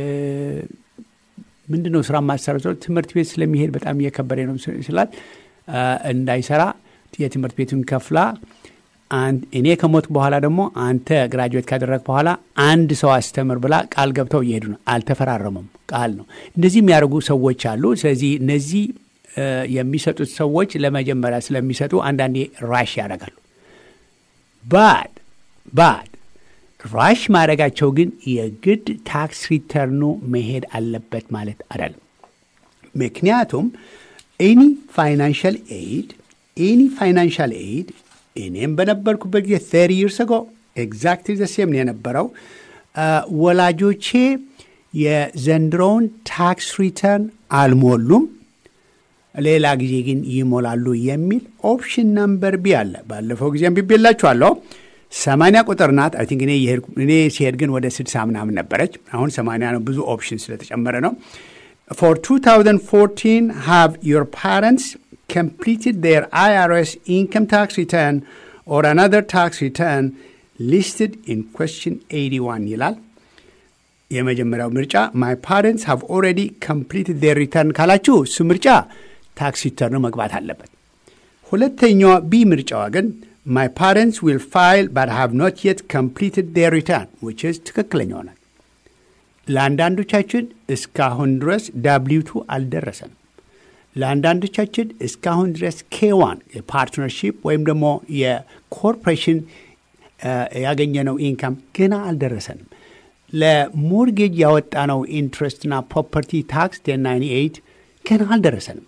ምንድን ነው ስራ ማሰረው ትምህርት ቤት ስለሚሄድ በጣም እየከበደ ነው ስላት እንዳይሰራ የትምህርት ቤቱን ከፍላ እኔ ከሞት በኋላ ደግሞ አንተ ግራጁዌት ካደረግ በኋላ አንድ ሰው አስተምር ብላ ቃል ገብተው እየሄዱ ነው። አልተፈራረሙም፣ ቃል ነው። እንደዚህ የሚያደርጉ ሰዎች አሉ። ስለዚህ እነዚህ የሚሰጡት ሰዎች ለመጀመሪያ ስለሚሰጡ አንዳንዴ ራሽ ያደርጋሉ። ባድ ባድ ራሽ ማድረጋቸው ግን የግድ ታክስ ሪተርኑ መሄድ አለበት ማለት አይደለም። ምክንያቱም ኤኒ ፋይናንሻል ኤድ ኤኒ ፋይናንሻል ኤድ እኔም በነበርኩበት ጊዜ ተሪ ይርስ ጎ ኤግዛክትሊ ዘሴም ነው የነበረው። ወላጆቼ የዘንድሮውን ታክስ ሪተርን አልሞሉም፣ ሌላ ጊዜ ግን ይሞላሉ የሚል ኦፕሽን ነምበር ቢ አለ። ባለፈው ጊዜም ቢቤላችኋለሁ። ሰማንያ ቁጥር ናት። አይ ቲንክ እኔ ሲሄድ ግን ወደ ስድሳ ምናምን ነበረች። አሁን ሰማንያ ነው፣ ብዙ ኦፕሽን ስለተጨመረ ነው። ፎር 2014 have your parents completed their IRS income tax return or another tax return listed in question 81 ይላል። የመጀመሪያው ምርጫ ማይ ፓረንትስ ሃቭ ኦልሬዲ ኮምፕሊትድ ዴር ሪተርን ካላችሁ እሱ ምርጫ ታክስ ሪተርኑ መግባት አለበት። ሁለተኛዋ ቢ ምርጫዋ ግን ማይ ፓረንትስ ዊል ፋይል ባት ሃቭ ኖት የት ኮምፕሊትድ ዴር ሪተርን ዊች ኢዝ ትክክለኛው ናት። ለአንዳንዶቻችን እስካሁን ድረስ ዳብሊውቱ አልደረሰንም። ለአንዳንዶቻችን እስካሁን ድረስ ኬዋን የፓርትነርሺፕ ወይም ደግሞ የኮርፖሬሽን ያገኘነው ኢንካም ገና አልደረሰንም። ለሞርጌጅ ያወጣነው ኢንትረስትና ፕሮፐርቲ ታክስ ቴን ናይንቲ ኤይት ገና አልደረሰንም።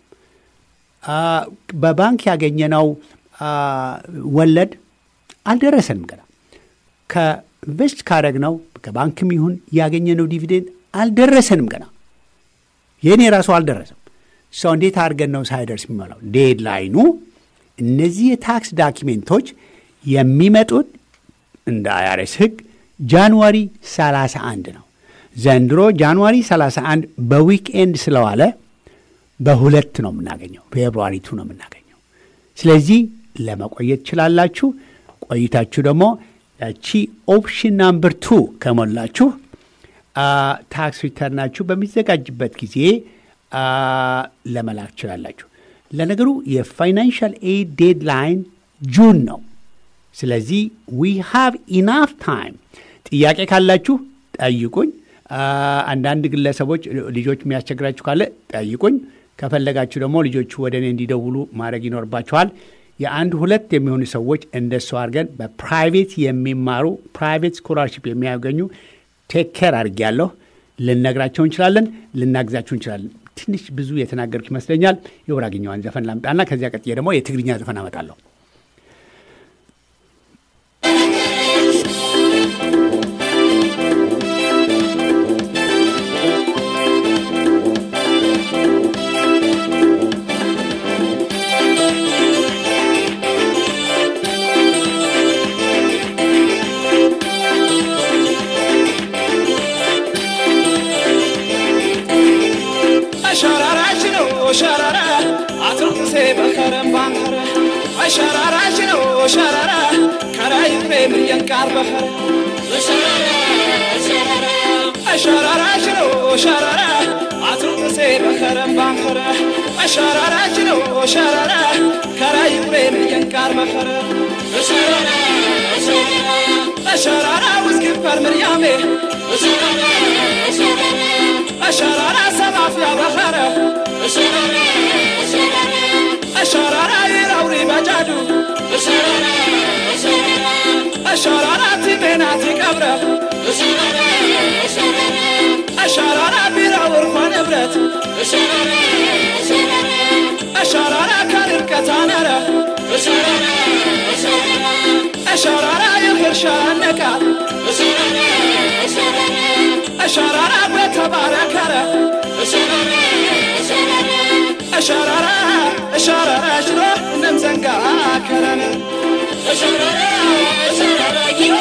በባንክ ያገኘነው ወለድ አልደረሰንም ገና ከኢንቨስት ካደረግነው ከባንክም ይሁን ያገኘነው ዲቪዴንድ አልደረሰንም ገና የእኔ ራሱ አልደረሰም። ሰው እንዴት አድርገን ነው ሳይደርስ የሚሞላው? ዴድላይኑ እነዚህ የታክስ ዳኪሜንቶች የሚመጡት እንደ አያሬስ ህግ ጃንዋሪ 31 ነው። ዘንድሮ ጃንዋሪ 31 በዊክኤንድ ስለዋለ በሁለት ነው የምናገኘው፣ ፌብሩዋሪቱ ነው የምናገኘው። ስለዚህ ለመቆየት ትችላላችሁ። ቆይታችሁ ደግሞ ያቺ ኦፕሽን ናምበር ቱ ከሞላችሁ ታክስ ሪተርናችሁ በሚዘጋጅበት ጊዜ ለመላክ ትችላላችሁ። ለነገሩ የፋይናንሻል ኤድ ዴድላይን ጁን ነው። ስለዚህ ዊ ሃቭ ኢናፍ ታይም። ጥያቄ ካላችሁ ጠይቁኝ። አንዳንድ ግለሰቦች ልጆች የሚያስቸግራችሁ ካለ ጠይቁኝ። ከፈለጋችሁ ደግሞ ልጆቹ ወደ እኔ እንዲደውሉ ማድረግ ይኖርባችኋል። የአንድ ሁለት የሚሆኑ ሰዎች እንደሱ አድርገን በፕራይቬት የሚማሩ ፕራይቬት ስኮላርሽፕ የሚያገኙ ቴክ ኬር አድርጌያለሁ። ልነግራቸው እንችላለን፣ ልናግዛችሁ እንችላለን። ትንሽ ብዙ የተናገርኩ ይመስለኛል። የጉራግኛዋን ዘፈን ላምጣና ከዚያ ቀጥዬ ደግሞ የትግርኛ ዘፈን አመጣለሁ። አሸራራሽ ነው ሸራራ አትርኩሴ በከረም ባንከረ አሸራራሽ ነው ሸራራ ከራይ ፍሬም የንቃር በኸረ አሸራራሽ ነው ሸራራ አትርኩሴ በከረም ባንከረ አሸራራሽ ነው ሸራራ ከራይ ፍሬም የንቃር በኸረ አሸራራ ውዝግበር ምርያሜ አሸራራ ሰማፍያ በኸረ አሸራራ ይረውሪ በጃዱ አሸራራ ቲሜናቲ ቀብረ አሸራራ ቢራውር ኳ ንብረት አሸራራ ከርቀት አነረ አሸራራ የህርሻ ነቃ አሸራራ በተባረከረ እሸረረ እሸረረ ሽሮ እንምዘንጋ ከረነ እሸረረ እሸረረ ኪሮ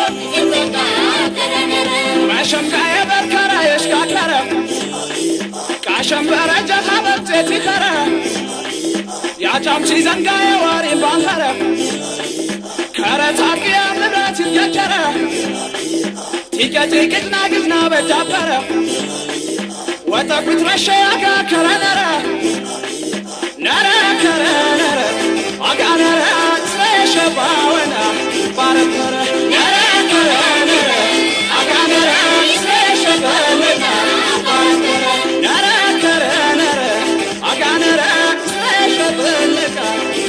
ማሸምጋየ በርከረ የሽካከረ ቃሸምበረ ጀኻ በብጤት ይኸረ ያጫምሲ ዘንጋየ ዋሪ ባንኸረ ከረ ታቅያ ንብረት ይጀጀረ ቲቀጭ ግዝና ግዝና በጃበረ ወጠቁት ረሸያጋ ከረ ነረ ነረ ከረ ነረ አጋ ነረ ስለሸባወና ባረከረ ነረ ከረ ነረ አጋ ነረ ስለሸባወና ባረከረ ነረ ከረ ነረ አጋ ነረ ስለሸባወና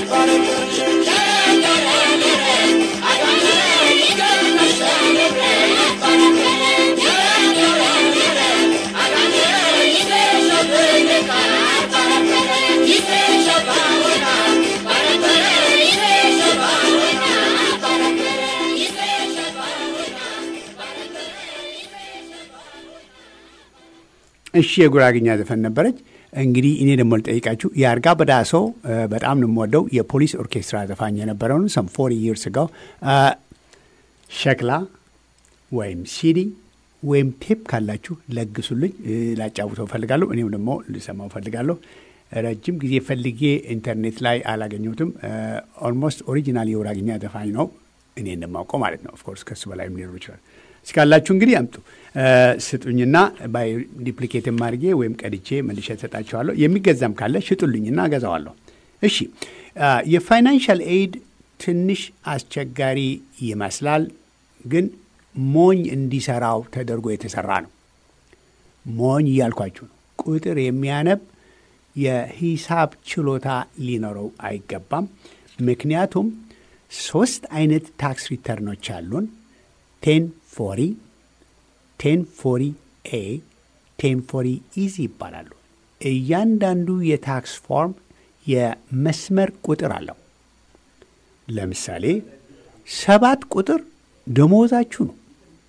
ባረከረ እሺ የጉራግኛ ዘፈን ነበረች። እንግዲህ እኔ ደግሞ ልጠይቃችሁ የአርጋ በዳሶ በጣም ነው የምወደው የፖሊስ ኦርኬስትራ ዘፋኝ የነበረውን ሰም ፎር ይርስ ጋው ሸክላ ወይም ሲዲ ወይም ቴፕ ካላችሁ ለግሱልኝ፣ ላጫውተው ፈልጋለሁ። እኔም ደግሞ ልሰማው ፈልጋለሁ። ረጅም ጊዜ ፈልጌ ኢንተርኔት ላይ አላገኘሁትም። ኦልሞስት ኦሪጂናል የጉራግኛ ዘፋኝ ነው እኔ እንደማውቀው ማለት ነው። ኦፍኮርስ ከሱ በላይም ሊኖሩ ይችላል። እስካላችሁ እንግዲህ አምጡ ስጡኝና ባይ ዲፕሊኬት አድርጌ ወይም ቀድቼ መልሼ እሰጣችኋለሁ። የሚገዛም ካለ ሽጡልኝና እገዛዋለሁ። እሺ የፋይናንሻል ኤድ ትንሽ አስቸጋሪ ይመስላል፣ ግን ሞኝ እንዲሰራው ተደርጎ የተሰራ ነው። ሞኝ እያልኳችሁ ነው። ቁጥር የሚያነብ የሂሳብ ችሎታ ሊኖረው አይገባም። ምክንያቱም ሶስት አይነት ታክስ ሪተርኖች አሉን። ቴን ፎሪ፣ ቴን ፎሪ ኤ፣ ቴን ፎሪ ኢዚ ይባላሉ። እያንዳንዱ የታክስ ፎርም የመስመር ቁጥር አለው። ለምሳሌ ሰባት ቁጥር ደሞዛችሁ ነው።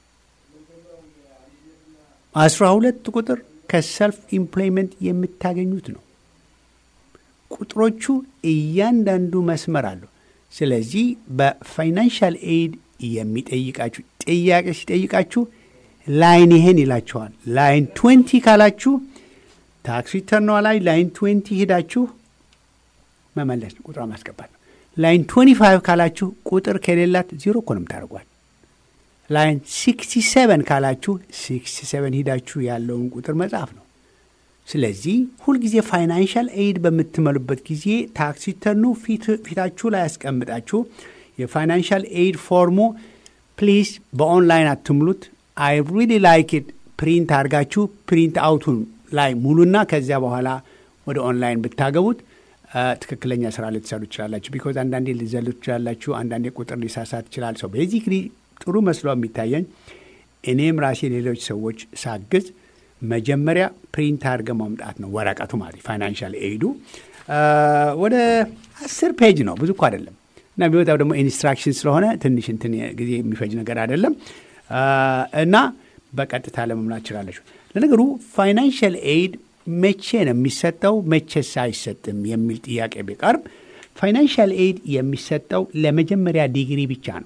አስራ ሁለት ቁጥር ከሰልፍ ኢምፕሎይመንት የምታገኙት ነው። ቁጥሮቹ እያንዳንዱ መስመር አለው። ስለዚህ በፋይናንሻል ኤድ የሚጠይቃችሁ ጥያቄ ሲጠይቃችሁ ላይን ይሄን ይላችኋል። ላይን ትዌንቲ ካላችሁ ታክስ ሪተርኗ ላይ ላይን ትዌንቲ ሄዳችሁ መመለስ ነው፣ ቁጥሯ ማስገባት ነው። ላይን ትዌንቲ ፋይቭ ካላችሁ ቁጥር ከሌላት ዜሮ እኮ ነው የምታደርጓል። ላይን ሲክስቲ ሰቨን ካላችሁ ሲክስቲ ሰቨን ሂዳችሁ ያለውን ቁጥር መጻፍ ነው። ስለዚህ ሁልጊዜ ፋይናንሻል ኤድ በምትመሉበት ጊዜ ታክስ ሪተርኑ ፊታችሁ ላይ ያስቀምጣችሁ የፋይናንሻል ኤድ ፎርሙ ፕሊዝ በኦንላይን አትምሉት። አይ ሪሊ ላይክ ኢት ፕሪንት አድርጋችሁ ፕሪንት አውቱን ላይ ሙሉና ከዚያ በኋላ ወደ ኦንላይን ብታገቡት ትክክለኛ ስራ ልትሰሩ ትችላላችሁ። ቢኮዝ አንዳንዴ ልዘሉ ትችላላችሁ። አንዳንዴ ቁጥር ሊሳሳት ይችላል። ሰው ቤዚክሊ ጥሩ መስሎ የሚታየኝ እኔም ራሴ ሌሎች ሰዎች ሳግዝ መጀመሪያ ፕሪንት አድርገ ማምጣት ነው ወረቀቱ ማለት ፋይናንሻል ኤዱ ወደ አስር ፔጅ ነው፣ ብዙ እኮ አይደለም። እና ቢወጣው ደግሞ ኢንስትራክሽን ስለሆነ ትንሽ እንትን ጊዜ የሚፈጅ ነገር አይደለም እና በቀጥታ ለመምላት ትችላለች። ለነገሩ ፋይናንሻል ኤድ መቼ ነው የሚሰጠው መቼስ አይሰጥም የሚል ጥያቄ ቢቀርብ ፋይናንሻል ኤድ የሚሰጠው ለመጀመሪያ ዲግሪ ብቻ ነው።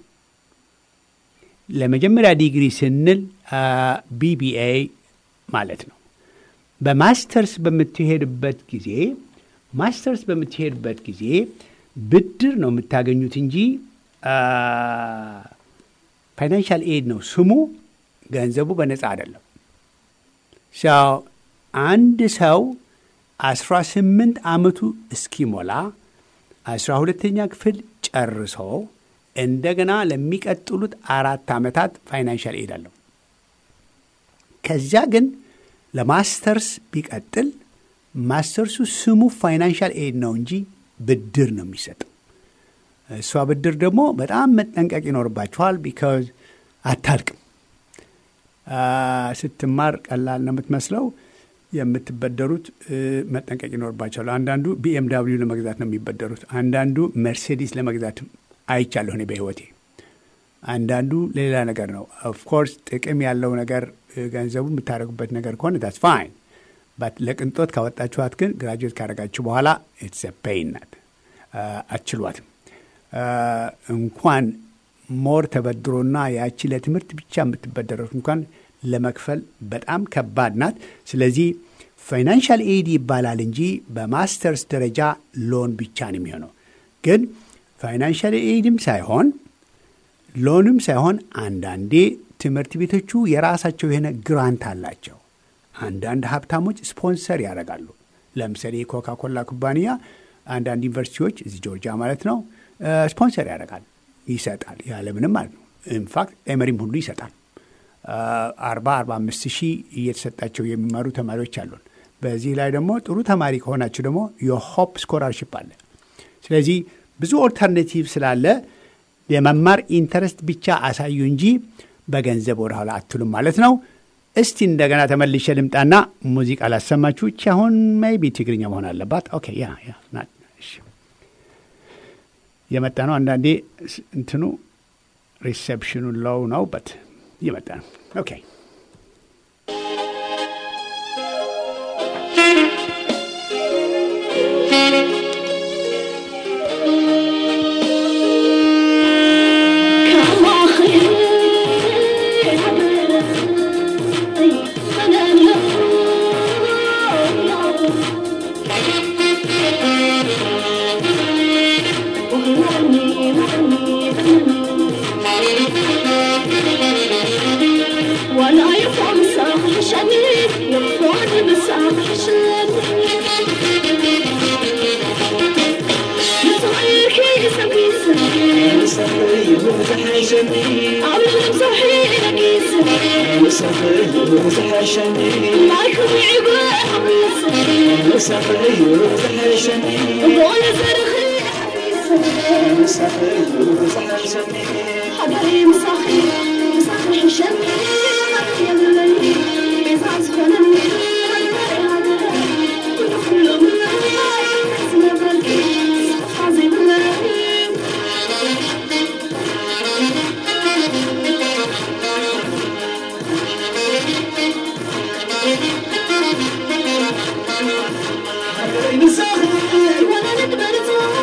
ለመጀመሪያ ዲግሪ ስንል ቢቢኤ ማለት ነው። በማስተርስ በምትሄድበት ጊዜ ማስተርስ በምትሄድበት ጊዜ ብድር ነው የምታገኙት እንጂ ፋይናንሻል ኤድ ነው ስሙ። ገንዘቡ በነፃ አይደለም። ሰው አንድ ሰው አስራ ስምንት ዓመቱ እስኪሞላ አስራ ሁለተኛ ክፍል ጨርሶ እንደገና ለሚቀጥሉት አራት ዓመታት ፋይናንሻል ኤድ አለው። ከዚያ ግን ለማስተርስ ቢቀጥል ማስተርሱ ስሙ ፋይናንሻል ኤድ ነው እንጂ ብድር ነው የሚሰጠው። እሷ ብድር ደግሞ በጣም መጠንቀቅ ይኖርባችኋል። ቢካዝ አታልቅም። ስትማር ቀላል ነው የምትመስለው። የምትበደሩት መጠንቀቅ ይኖርባቸዋል። አንዳንዱ ቢኤም ዳብሊው ለመግዛት ነው የሚበደሩት። አንዳንዱ መርሴዲስ ለመግዛት አይቻለሁ እኔ በህይወቴ። አንዳንዱ ሌላ ነገር ነው። ኦፍኮርስ ጥቅም ያለው ነገር ገንዘቡ የምታደርጉበት ነገር ከሆነ ታስ ፋይን። ባት ለቅንጦት ካወጣችኋት ግን ግራጁዌት ካደረጋችሁ በኋላ ኢትስ ፔይን ናት፣ አትችሏትም። እንኳን ሞር ተበድሮና ያቺ ለትምህርት ብቻ የምትበደረት እንኳን ለመክፈል በጣም ከባድ ናት። ስለዚህ ፋይናንሻል ኤድ ይባላል እንጂ በማስተርስ ደረጃ ሎን ብቻ ነው የሚሆነው። ግን ፋይናንሻል ኤድም ሳይሆን ሎንም ሳይሆን አንዳንዴ ትምህርት ቤቶቹ የራሳቸው የሆነ ግራንት አላቸው። አንዳንድ ሀብታሞች ስፖንሰር ያደርጋሉ። ለምሳሌ የኮካ ኮላ ኩባንያ አንዳንድ ዩኒቨርሲቲዎች እዚህ ጆርጂያ ማለት ነው ስፖንሰር ያደርጋል፣ ይሰጣል፣ ያለምንም ማለት ነው። ኢንፋክት ኤመሪም ሁሉ ይሰጣል። አርባ አርባ አምስት ሺህ እየተሰጣቸው የሚማሩ ተማሪዎች አሉን። በዚህ ላይ ደግሞ ጥሩ ተማሪ ከሆናችሁ ደግሞ የሆፕ ስኮላርሽፕ አለ። ስለዚህ ብዙ ኦልተርኔቲቭ ስላለ የመማር ኢንተረስት ብቻ አሳዩ እንጂ በገንዘብ ወደ ኋላ አትሉም ማለት ነው። እስቲ እንደገና ተመልሼ ልምጣና ሙዚቃ ላሰማችሁ። እቺ አሁን ሜይ ቢ ትግርኛ መሆን አለባት። ኦኬ ያ ያ የመጣ ነው። አንዳንዴ እንትኑ ሪሴፕሽኑ ሎው ነው በት እየመጣ ነው። ኦኬ ولا يفهم ساق شديد يفهم بساق شديد يصحيك يسمي سمي عبد صحيح لك ما يكون عباء وقول زرخي حبيبي مسخي مسخي شمي يا الليل يزعز فنمي كل من ولا نقدر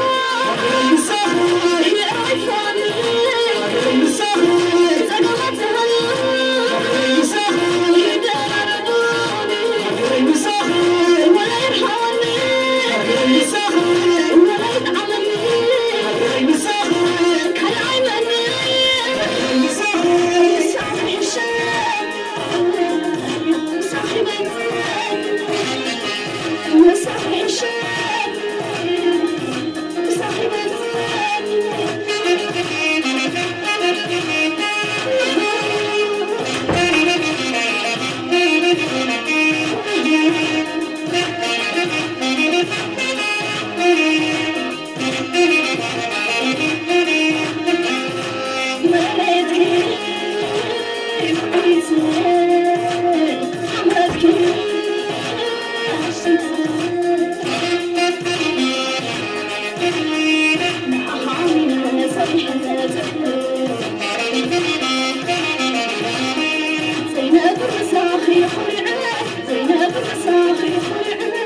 زينب الرساخي خلعنا زينب الرساخي خلعنا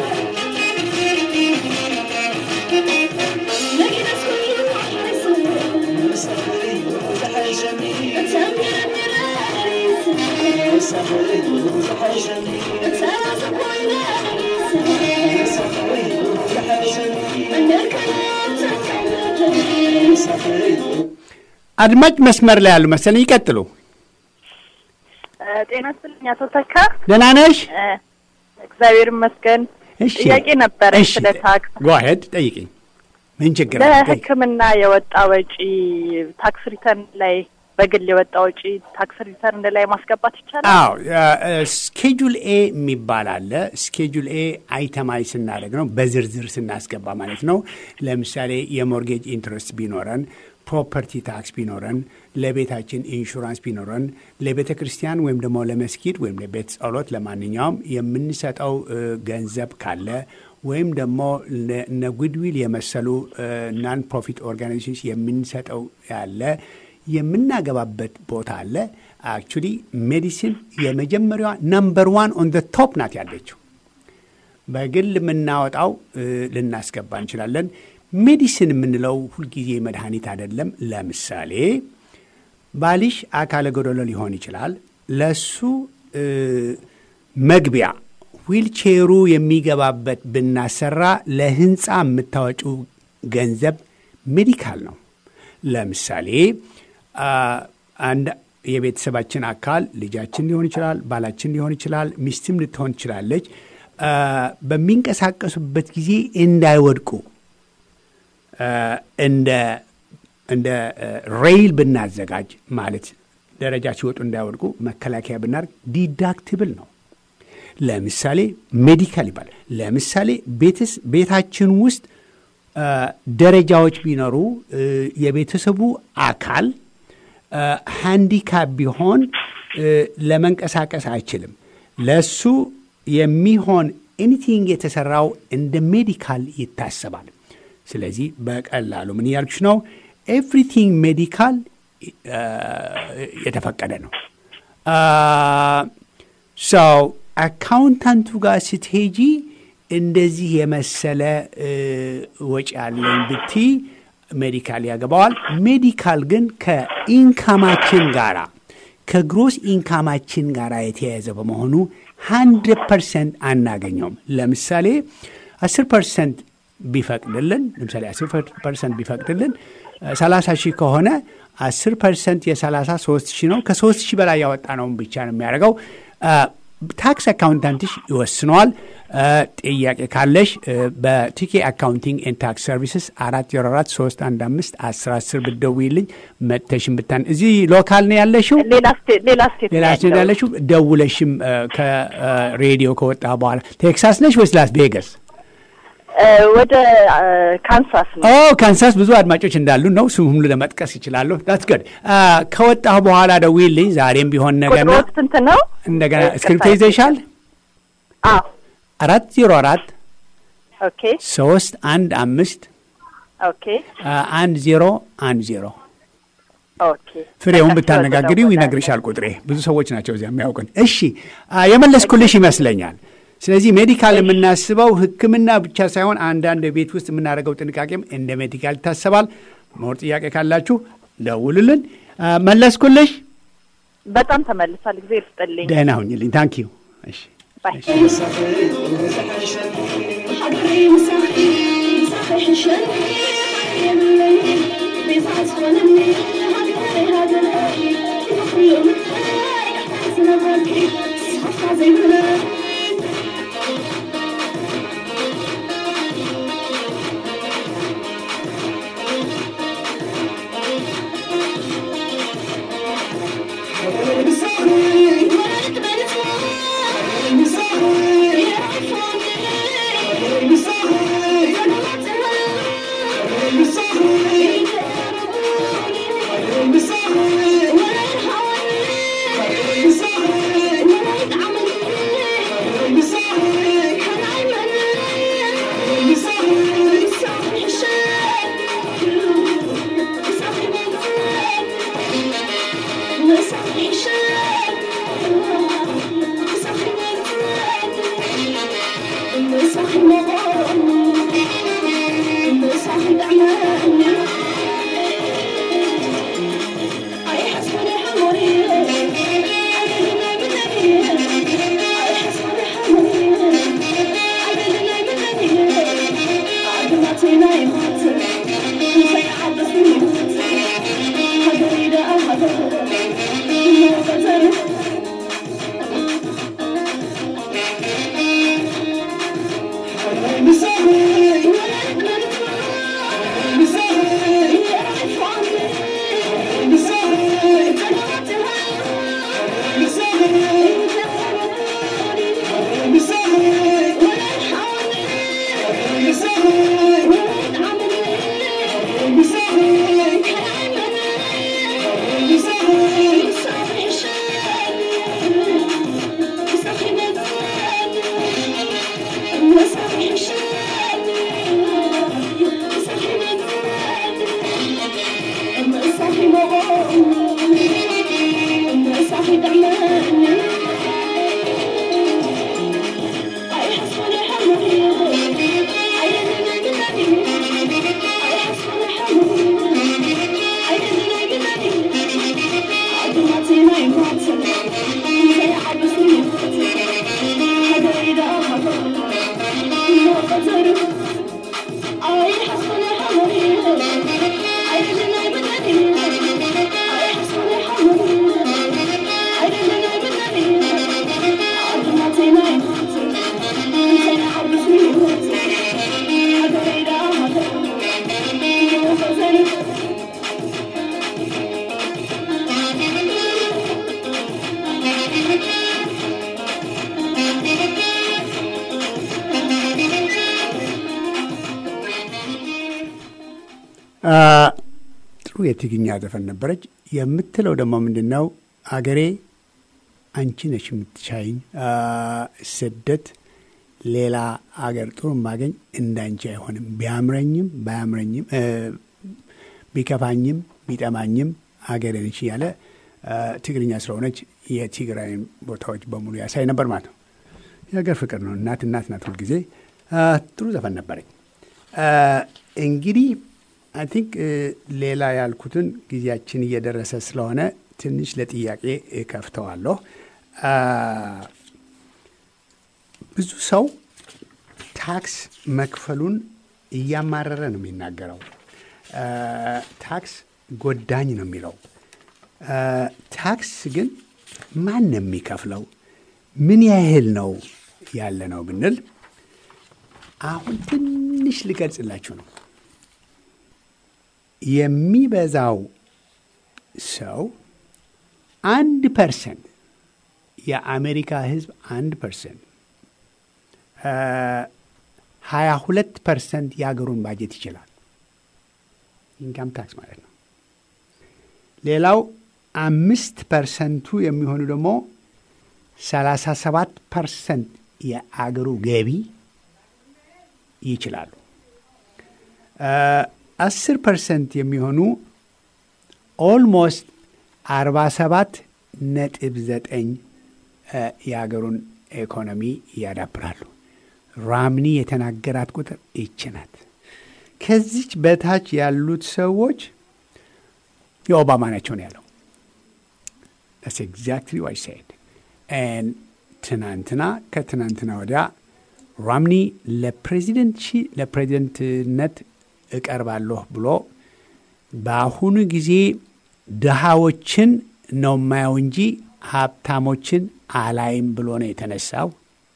لكن اسكن وحيصير تسمي المرايس تساسق والناس الكلام تتكلم አድማጭ መስመር ላይ ያሉ መሰለኝ። ይቀጥሉ። ጤና ይስጥልኝ አቶ ተካ። ደህና ነሽ? እግዚአብሔር ይመስገን። እሺ። ጥያቄ ነበረኝ እሺ፣ ስለ ታክስ። ጎሄድ ጠይቅኝ። ምን ችግር አለ? ጠይቅ። ለሕክምና የወጣ ወጪ ታክስ ሪተርን ላይ በግል የወጣ ወጪ ታክስ ሪተርን ላይ ማስገባት ይቻላል? አዎ ስኬጁል ኤ የሚባል አለ። ስኬጁል ኤ አይተማይ ስናደርግ ነው፣ በዝርዝር ስናስገባ ማለት ነው። ለምሳሌ የሞርጌጅ ኢንትረስት ቢኖረን፣ ፕሮፐርቲ ታክስ ቢኖረን፣ ለቤታችን ኢንሹራንስ ቢኖረን፣ ለቤተ ክርስቲያን ወይም ደግሞ ለመስጊድ ወይም ለቤት ጸሎት፣ ለማንኛውም የምንሰጠው እ፣ ገንዘብ ካለ ወይም ደግሞ ለ- እነ ጉድዊል የመሰሉ ናን ፕሮፊት ኦርጋናይዜሽንስ የምንሰጠው ያለ የምናገባበት ቦታ አለ። አክቹሊ ሜዲሲን የመጀመሪያዋ ነምበር ዋን ኦን ደ ቶፕ ናት ያለችው። በግል የምናወጣው እ፣ ልናስገባ እንችላለን። ሜዲሲን የምንለው ሁልጊዜ መድኃኒት አይደለም። ለምሳሌ ባልሽ አካለ ጎደሎ ሊሆን ይችላል። ለሱ እ፣ መግቢያ ዊልቼሩ የሚገባበት ብናሰራ ለህንፃ የምታወጪው ገንዘብ ሜዲካል ነው። ለምሳሌ አ፣ አንድ የቤተሰባችን አካል ልጃችን ሊሆን ይችላል፣ ባላችን ሊሆን ይችላል፣ ሚስትም ልትሆን ትችላለች። አ፣ በሚንቀሳቀሱበት ጊዜ እንዳይወድቁ አ፣ እንደ እንደ ሬይል ብናዘጋጅ ማለት ደረጃ ሲወጡ እንዳይወድቁ መከላከያ ብናደርግ ዲዳክትብል ነው። ለምሳሌ ሜዲካል ይባላል። ለምሳሌ ቤትስ ቤታችን ውስጥ አ፣ ደረጃዎች ቢኖሩ እ፣ የቤተሰቡ አካል ሃንዲካፕ ቢሆን እ፣ ለመንቀሳቀስ አይችልም። ለሱ የሚሆን ኤኒቲንግ የተሰራው እንደ ሜዲካል ይታሰባል። ስለዚህ በቀላሉ ምን እያልኩሽ ነው? ኤቭሪቲንግ ሜዲካል የተፈቀደ ነው። ሰው አካውንታንቱ ጋር ስትሄጂ እንደዚህ የመሰለ እ፣ ወጪ ያለኝ ብቲ ሜዲካል ያገባዋል። ሜዲካል ግን ከኢንካማችን ጋራ ከግሮስ ኢንካማችን ጋር የተያያዘ በመሆኑ ሀንድረድ ፐርሰንት አናገኘውም። ለምሳሌ አስር ፐርሰንት ቢፈቅድልን ለምሳሌ አስር ፐርሰንት ቢፈቅድልን ሰላሳ ሺህ ከሆነ አስር ፐርሰንት የሰላሳ ሶስት ሺህ ነው። ከሶስት ሺህ በላይ ያወጣ ነውን ብቻ ነው የሚያደርገው። ታክስ አካውንታንትሽ ይወስነዋል። ጥያቄ ካለሽ በቲኬ አካውንቲንግ ኤንድ ታክስ ሰርቪስስ አራት ዜሮ አራት ሶስት አንድ አምስት አስር አስር ብትደውይልኝ መጥተሽም ብታን እዚህ ሎካል ነው ያለሽው ሌላ ስቴት ሌላ ስቴት ሌላ ነው ስቴት ያለው። ያለሽው ደውለሽም እ፣ ከሬዲዮ ከወጣ በኋላ ቴክሳስ ነሽ ወይስ ላስ ቬጋስ? እ፣ ወደ እ፣ ካንሳስ ነው። ኦ ካንሳስ ብዙ አድማጮች እንዳሉ ነው። ስም ሁሉ ለመጥቀስ ይችላለሁ። ዳትስ ገድ ከወጣሁ በኋላ ደውይልኝ። ዛሬም ቢሆን ነገና ቁጥሮት ስንት ነው? እንደገና እ፣ እስክሪፕቶ ቀጣይ- ይዘሻል? አዎ አራት ዜሮ አራት ኦኬ ሶስት አንድ አምስት ኦኬ አ፣ አንድ ዜሮ አንድ ዜሮ ኦኬ ፍሬውን በቃ ብታነጋግሪው ስለተደወለ። ይነግርሻል። ቁጥሬ ብዙ ሰዎች ናቸው እዚያ የሚያውቅን። እሺ አ፣ የመለስኩልሽ ይመስለኛል። ስለዚህ ሜዲካል የምናስበው ሕክምና ብቻ ሳይሆን አንዳንድ ቤት ውስጥ የምናደርገው ጥንቃቄም እንደ ሜዲካል ይታሰባል። ሞር ጥያቄ ካላችሁ ደውሉልን። አ፣ መለስኩልሽ። በጣም ተመልሷል። ጊዜ ይስጥልኝ። ደህና ሁኝልኝ። ታንክ ዩ። እሺ ባይ حضري مسخي مسخي حشني يملي بيفاز ولمي هاجري هاجري كل يوم حسنا بركي صفا زي بلاد Thank you. ጥሩ የትግኛ ዘፈን ነበረች። የምትለው ደግሞ ምንድን ነው? አገሬ አንቺ ነሽ የምትሻይኝ፣ ስደት ሌላ አገር ጥሩ ማገኝ እንዳንቺ አይሆንም፣ ቢያምረኝም ባያምረኝም ቢከፋኝም ቢጠማኝም አገሬ ነሽ እያለ ትግርኛ ስለሆነች የትግራይን ቦታዎች በሙሉ ያሳይ ነበር ማለት ነው። የሀገር ፍቅር ነው። እናት እናት ናት ሁልጊዜ። ጥሩ ዘፈን ነበረኝ። እንግዲህ አይ ቲንክ ሌላ ያልኩትን ጊዜያችን እየደረሰ ስለሆነ ትንሽ ለጥያቄ ከፍተዋለሁ። ብዙ ሰው ታክስ መክፈሉን እያማረረ ነው የሚናገረው። ታክስ ጎዳኝ ነው የሚለው። ታክስ ግን ማን ነው የሚከፍለው? ምን ያህል ነው ያለ ነው ብንል አሁን ትንሽ ልገልጽላችሁ ነው። የሚበዛው ሰው አንድ ፐርሰንት የአሜሪካ ሕዝብ አንድ ፐርሰንት ሀያ ሁለት ፐርሰንት የሀገሩን ባጀት ይችላል። ኢንካም ታክስ ማለት ነው። ሌላው አምስት ፐርሰንቱ የሚሆኑ ደግሞ ሰላሳ ሰባት ፐርሰንት የአገሩ ገቢ ይችላሉ። አስር ፐርሰንት የሚሆኑ ኦልሞስት አርባ ሰባት ነጥብ ዘጠኝ የሀገሩን ኢኮኖሚ ያዳብራሉ። ራምኒ የተናገራት ቁጥር ይች ናት። ከዚች በታች ያሉት ሰዎች የኦባማ ናቸው ነው ያለው። ስ ኤግዛክትሊ ዋይ ሳይድ ትናንትና ከትናንትና ወዲያ ራምኒ ለፕሬዚደንትነት እቀርባለሁ ብሎ በአሁኑ ጊዜ ድሃዎችን ነው ማየው እንጂ ሀብታሞችን አላይም ብሎ ነው የተነሳው።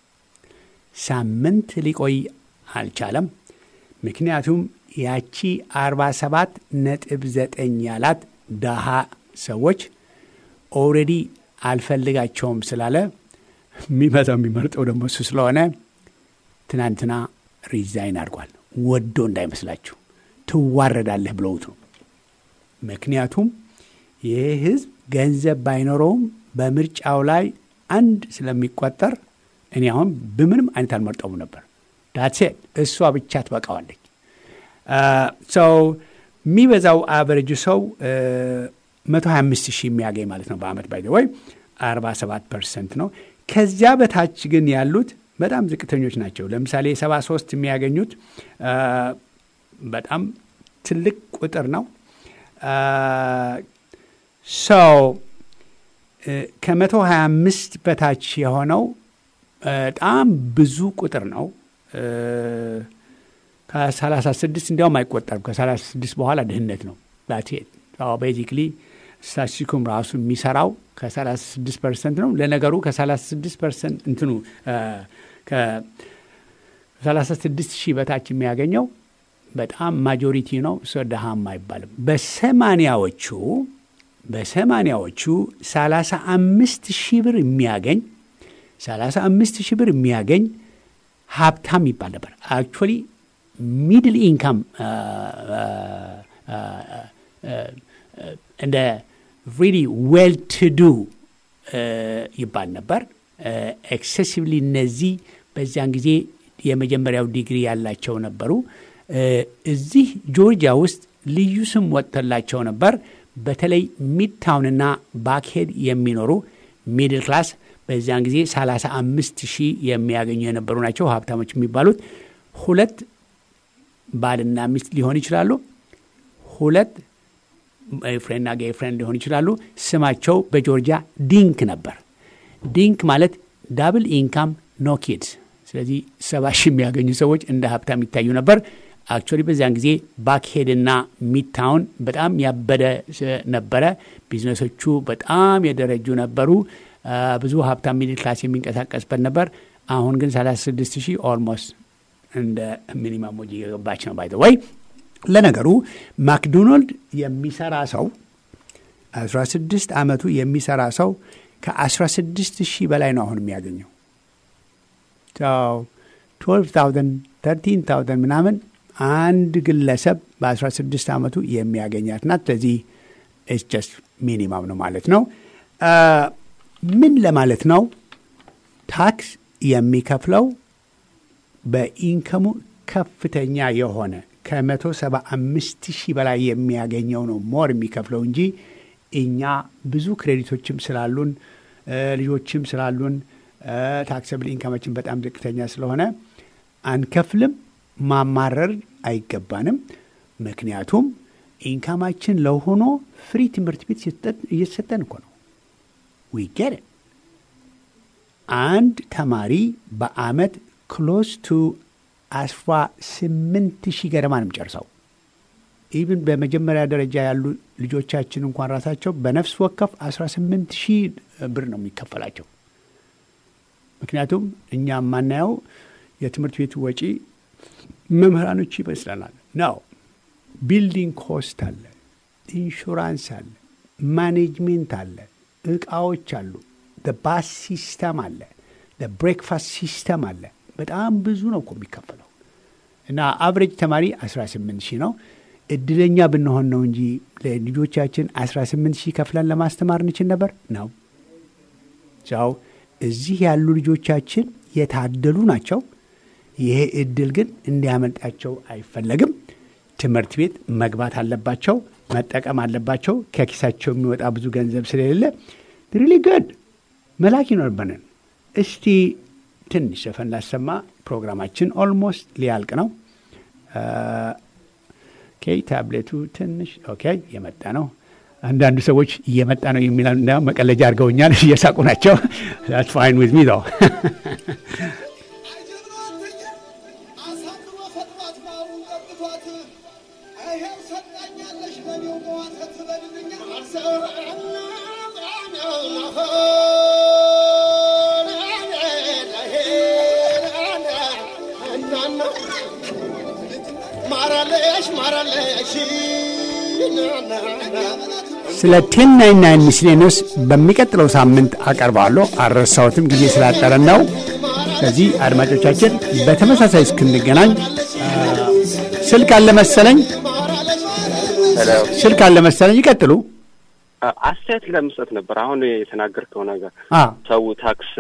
ሳምንት ሊቆይ አልቻለም። ምክንያቱም ያቺ አርባ ሰባት ነጥብ ዘጠኝ ያላት ደሃ ሰዎች ኦልሬዲ አልፈልጋቸውም ስላለ የሚመጣው የሚመርጠው ደግሞ እሱ ስለሆነ ትናንትና ሪዛይን አድርጓል። ወዶ እንዳይመስላችሁ ትዋረዳለህ ብለውት ነው። ምክንያቱም ይህ ህዝብ ገንዘብ ባይኖረውም በምርጫው ላይ አንድ ስለሚቆጠር እኔ አሁን በምንም አይነት አልመርጠውም ነበር። ዳትሴት እሷ ብቻ ትበቃዋለች። ሰው የሚበዛው አቨሬጁ ሰው መቶ ሀያ አምስት ሺህ የሚያገኝ ማለት ነው በአመት ባይ ወይ አርባ ሰባት ፐርሰንት ነው። ከዚያ በታች ግን ያሉት በጣም ዝቅተኞች ናቸው። ለምሳሌ ሰባ ሶስት የሚያገኙት በጣም ትልቅ ቁጥር ነው። ሰው ከመቶ ሀያ አምስት በታች የሆነው በጣም ብዙ ቁጥር ነው። ከሰላሳ ስድስት እንዲያውም አይቆጠርም። ከሰላሳ ስድስት በኋላ ድህነት ነው። ላቴት ቤዚክሊ ስታቲስቲኩም ራሱ የሚሰራው ከሰላሳ ስድስት ፐርሰንት ነው። ለነገሩ ከሰላሳ ስድስት ፐርሰንት እንትኑ ከሰላሳ ስድስት ሺህ በታች የሚያገኘው በጣም ማጆሪቲ ነው። ሰው ድሃም አይባልም። በሰማኒያዎቹ በሰማኒያዎቹ ሰላሳ አምስት ሺህ ብር የሚያገኝ ሰላሳ አምስት ሺህ ብር የሚያገኝ ሀብታም ይባል ነበር። አክቹዋሊ ሚድል ኢንካም እንደ ሪሊ ዌል ቱ ዱ ይባል ነበር። ኤክሴሲቭሊ እነዚህ በዚያን ጊዜ የመጀመሪያው ዲግሪ ያላቸው ነበሩ። እዚህ ጆርጂያ ውስጥ ልዩ ስም ወጥተላቸው ነበር። በተለይ ሚድታውንና ባክሄድ የሚኖሩ ሚድል ክላስ በዚያን ጊዜ 35 ሺህ የሚያገኙ የነበሩ ናቸው ሀብታሞች የሚባሉት። ሁለት ባልና ሚስት ሊሆን ይችላሉ። ሁለት ፍሬንድና ጌይ ፍሬንድ ሊሆን ይችላሉ። ስማቸው በጆርጂያ ዲንክ ነበር። ዲንክ ማለት ዳብል ኢንካም ኖ ኪድስ። ስለዚህ ሰባ ሺህ የሚያገኙ ሰዎች እንደ ሀብታም ይታዩ ነበር። አክቹዋሊ በዚያን ጊዜ ባክሄድና ሚድታውን በጣም ያበደ ነበረ። ቢዝነሶቹ በጣም የደረጁ ነበሩ። ብዙ ሀብታም ሚድል ክላስ የሚንቀሳቀስበት ነበር። አሁን ግን 36 ሺህ ኦልሞስት እንደ ሚኒማም ወጪ የገባች ነው። ባይ ወይ ለነገሩ ማክዶናልድ የሚሰራ ሰው 16 ዓመቱ የሚሰራ ሰው ከ16 ሺህ በላይ ነው አሁን የሚያገኘው 12 13 ምናምን አንድ ግለሰብ በ16 ዓመቱ የሚያገኛት ናት። ስለዚህ ኢትስ ጀስት ሚኒማም ነው ማለት ነው። አ፣ ምን ለማለት ነው? ታክስ የሚከፍለው በኢንከሙ ከፍተኛ የሆነ ከመቶ ሰባ አምስት ሺህ በላይ የሚያገኘው ነው ሞር የሚከፍለው እንጂ እኛ ብዙ ክሬዲቶችም ስላሉን እ፣ ልጆችም ስላሉን ታክሰብል ኢንካማችን በጣም ዝቅተኛ ስለሆነ አንከፍልም። ማማረር አይገባንም። ምክንያቱም ኢንካማችን ለሆኖ ፍሪ ትምህርት ቤት ሲሰጠን- እየተሰጠን እኮ ነው። ዊ ጌት ኢት። አንድ ተማሪ በአመት ክሎስ ቱ አስራ ስምንት ሺህ ገደማ ነው የሚጨርሰው። ኢቭን በመጀመሪያ ደረጃ ያሉ ልጆቻችን እንኳን ራሳቸው በነፍስ ወከፍ 18 ሺህ ብር ነው የሚከፈላቸው። ምክንያቱም እኛ የማናየው የትምህርት ቤቱ ወጪ መምህራኖች ይመስለናል ነው። ቢልዲንግ ኮስት አለ፣ ኢንሹራንስ አለ፣ ማኔጅሜንት አለ፣ እቃዎች አሉ፣ ባስ ሲስተም አለ፣ ብሬክፋስት ሲስተም አለ። በጣም ብዙ ነው እኮ የሚከፈለው እና አቨሬጅ ተማሪ 18 ሺህ ነው። እድለኛ ብንሆን ነው እንጂ ለልጆቻችን 18 ሺህ ከፍለን ለማስተማር እንችል ነበር ነው ሰው እዚህ ያሉ ልጆቻችን የታደሉ ናቸው። ይሄ እድል ግን እንዲያመልጣቸው አይፈለግም። ትምህርት ቤት መግባት አለባቸው፣ መጠቀም አለባቸው። ከኪሳቸው የሚወጣ ብዙ ገንዘብ ስለሌለ ሪሊ ገድ መላክ ይኖርብንን። እስቲ ትንሽ ዘፈን ላሰማ። ፕሮግራማችን ኦልሞስት ሊያልቅ ነው። ኦኬ፣ ታብሌቱ ትንሽ ኦኬ፣ የመጣ ነው። አንዳንዱ ሰዎች እየመጣ ነው የሚለው እንዲያውም መቀለጃ አድርገውኛል። እየሳቁ ናቸው። ዛትስ ፋይን ዊዝ ሚ though ማራለሽ ማራለሽ ስለ ቴን ናይን ናይን ሚስሌኖስ በሚቀጥለው ሳምንት አቀርባለሁ። አልረሳሁትም፣ ጊዜ ስላጠረን ነው። ስለዚህ አድማጮቻችን በተመሳሳይ እስክንገናኝ አ፣ ስልክ አለ መሰለኝ፣ ስልክ አለ መሰለኝ። ይቀጥሉ። አስተያየት ለመስጠት ነበር። አሁን የተናገርከው ነገር አ፣ ሰው ታክስ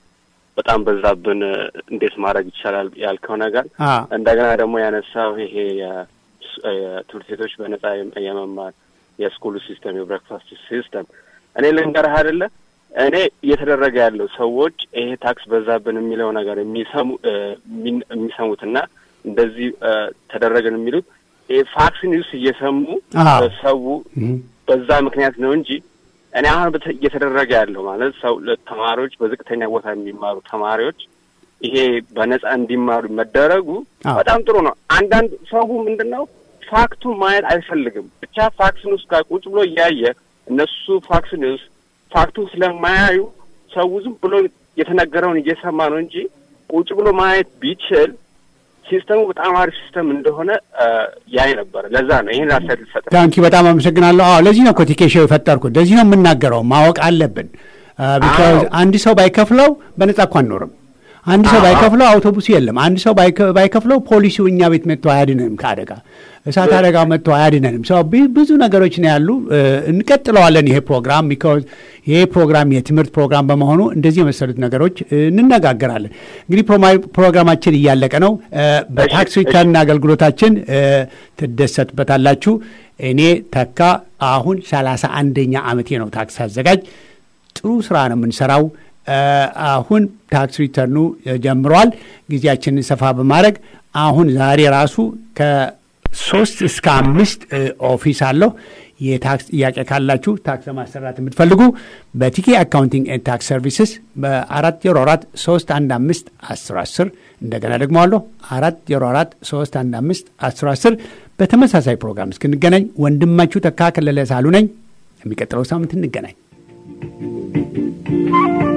በጣም በዛብን እንዴት ማድረግ ይቻላል ያልከው ነገር አ፣ እንደገና ደግሞ ያነሳው ይሄ የ- የትምህርት ቤቶች በነጻ የመ- የመማር የስኩሉ ሲስተም የብሬክፋስት ሲስተም እኔ ልንገርህ አይደለ እኔ እየተደረገ ያለው ሰዎች ይሄ ታክስ በዛብን የሚለው ነገር የሚሰሙ እ፣ የሚን- የሚሰሙትና እንደዚህ እ፣ ተደረገን የሚሉት ይሄ ፋክስ ኒውስ እየሰሙ አዎ። ሰው እም፣ በዛ ምክንያት ነው እንጂ እኔ አሁን በተ- እየተደረገ ያለው ማለት ሰው ተማሪዎች በዝቅተኛ ቦታ የሚማሩ ተማሪዎች ይሄ በነጻ እንዲማሩ መደረጉ አዎ። በጣም ጥሩ ነው። አንዳንድ ሰው ምንድን ነው ፋክቱን ማየት አይፈልግም። ብቻ ፋክስ ኒውስ ጋር ቁጭ ብሎ እያየ እነሱ ፋክስ ኒውስ ፋክቱን ስለማያዩ ሰው ዝም ብሎ የተነገረውን እየሰማ ነው እንጂ ቁጭ ብሎ ማየት ቢችል ሲስተሙ በጣም አሪፍ ሲስተም እንደሆነ አ፣ ያይ ነበረ። ለዛ ነው ይህን አስተያየት ልሰጥ ታንኪ በጣም አመሰግናለሁ። አዎ ለዚህ ነው እኮ ቲኬሾው የፈጠርኩት። ለዚህ ነው የምናገረው። ማወቅ አለብን። ቢካዝ አዎ። አንድ ሰው ባይከፍለው በነጻ እኮ አንኖርም። አንድ ሰው አዎ። ባይከፍለው አውቶቡሱ የለም። አንድ ሰው ባይከ- ባይከፍለው ፖሊሲው እኛ ቤት መጥቶ አያድነንም ከአደጋ እሳት አደጋ መጥቶ አያድነንም። ሰው ቢ- ብዙ ነገሮች ነው ያሉ። እ፣ እንቀጥለዋለን ይሄ ፕሮግራም ቢካዝ ይሄ ፕሮግራም የትምህርት ፕሮግራም በመሆኑ እንደዚህ የመሰሉት ነገሮች እ፣ እንነጋገራለን። እንግዲህ ፕሮማ- ፕሮግራማችን እያለቀ ነው። እ፣ በታክስ እሺ፣ ሪተርን አገልግሎታችን እ፣ ትደሰቱበታላችሁ። እኔ ተካ አሁን ሰላሳ አንደኛ ዓመቴ ነው ታክስ አዘጋጅ። ጥሩ ስራ ነው የምንሰራው። እ፣ አሁን ታክስ ሪተርኑ እ፣ ጀምሯል። ጊዜያችንን ሰፋ በማድረግ አሁን ዛሬ ራሱ ከሶስት እስከ አምስት እ፣ ኦፊስ አለሁ። የታክስ ጥያቄ ካላችሁ ታክስ ለማሰራት የምትፈልጉ በቲኬ አካውንቲንግ ኤንድ ታክስ ሰርቪስስ በአራት ዜሮ አራት ሶስት አንድ አምስት አስር አስር እንደገና ደግሞ አለሁ አራት ዜሮ አራት ሶስት አንድ አምስት አስር አስር በተመሳሳይ ፕሮግራም እስክንገናኝ ወንድማችሁ ተካ ከለለ ሳሉ ነኝ። የሚቀጥለው ሳምንት እንገናኝ።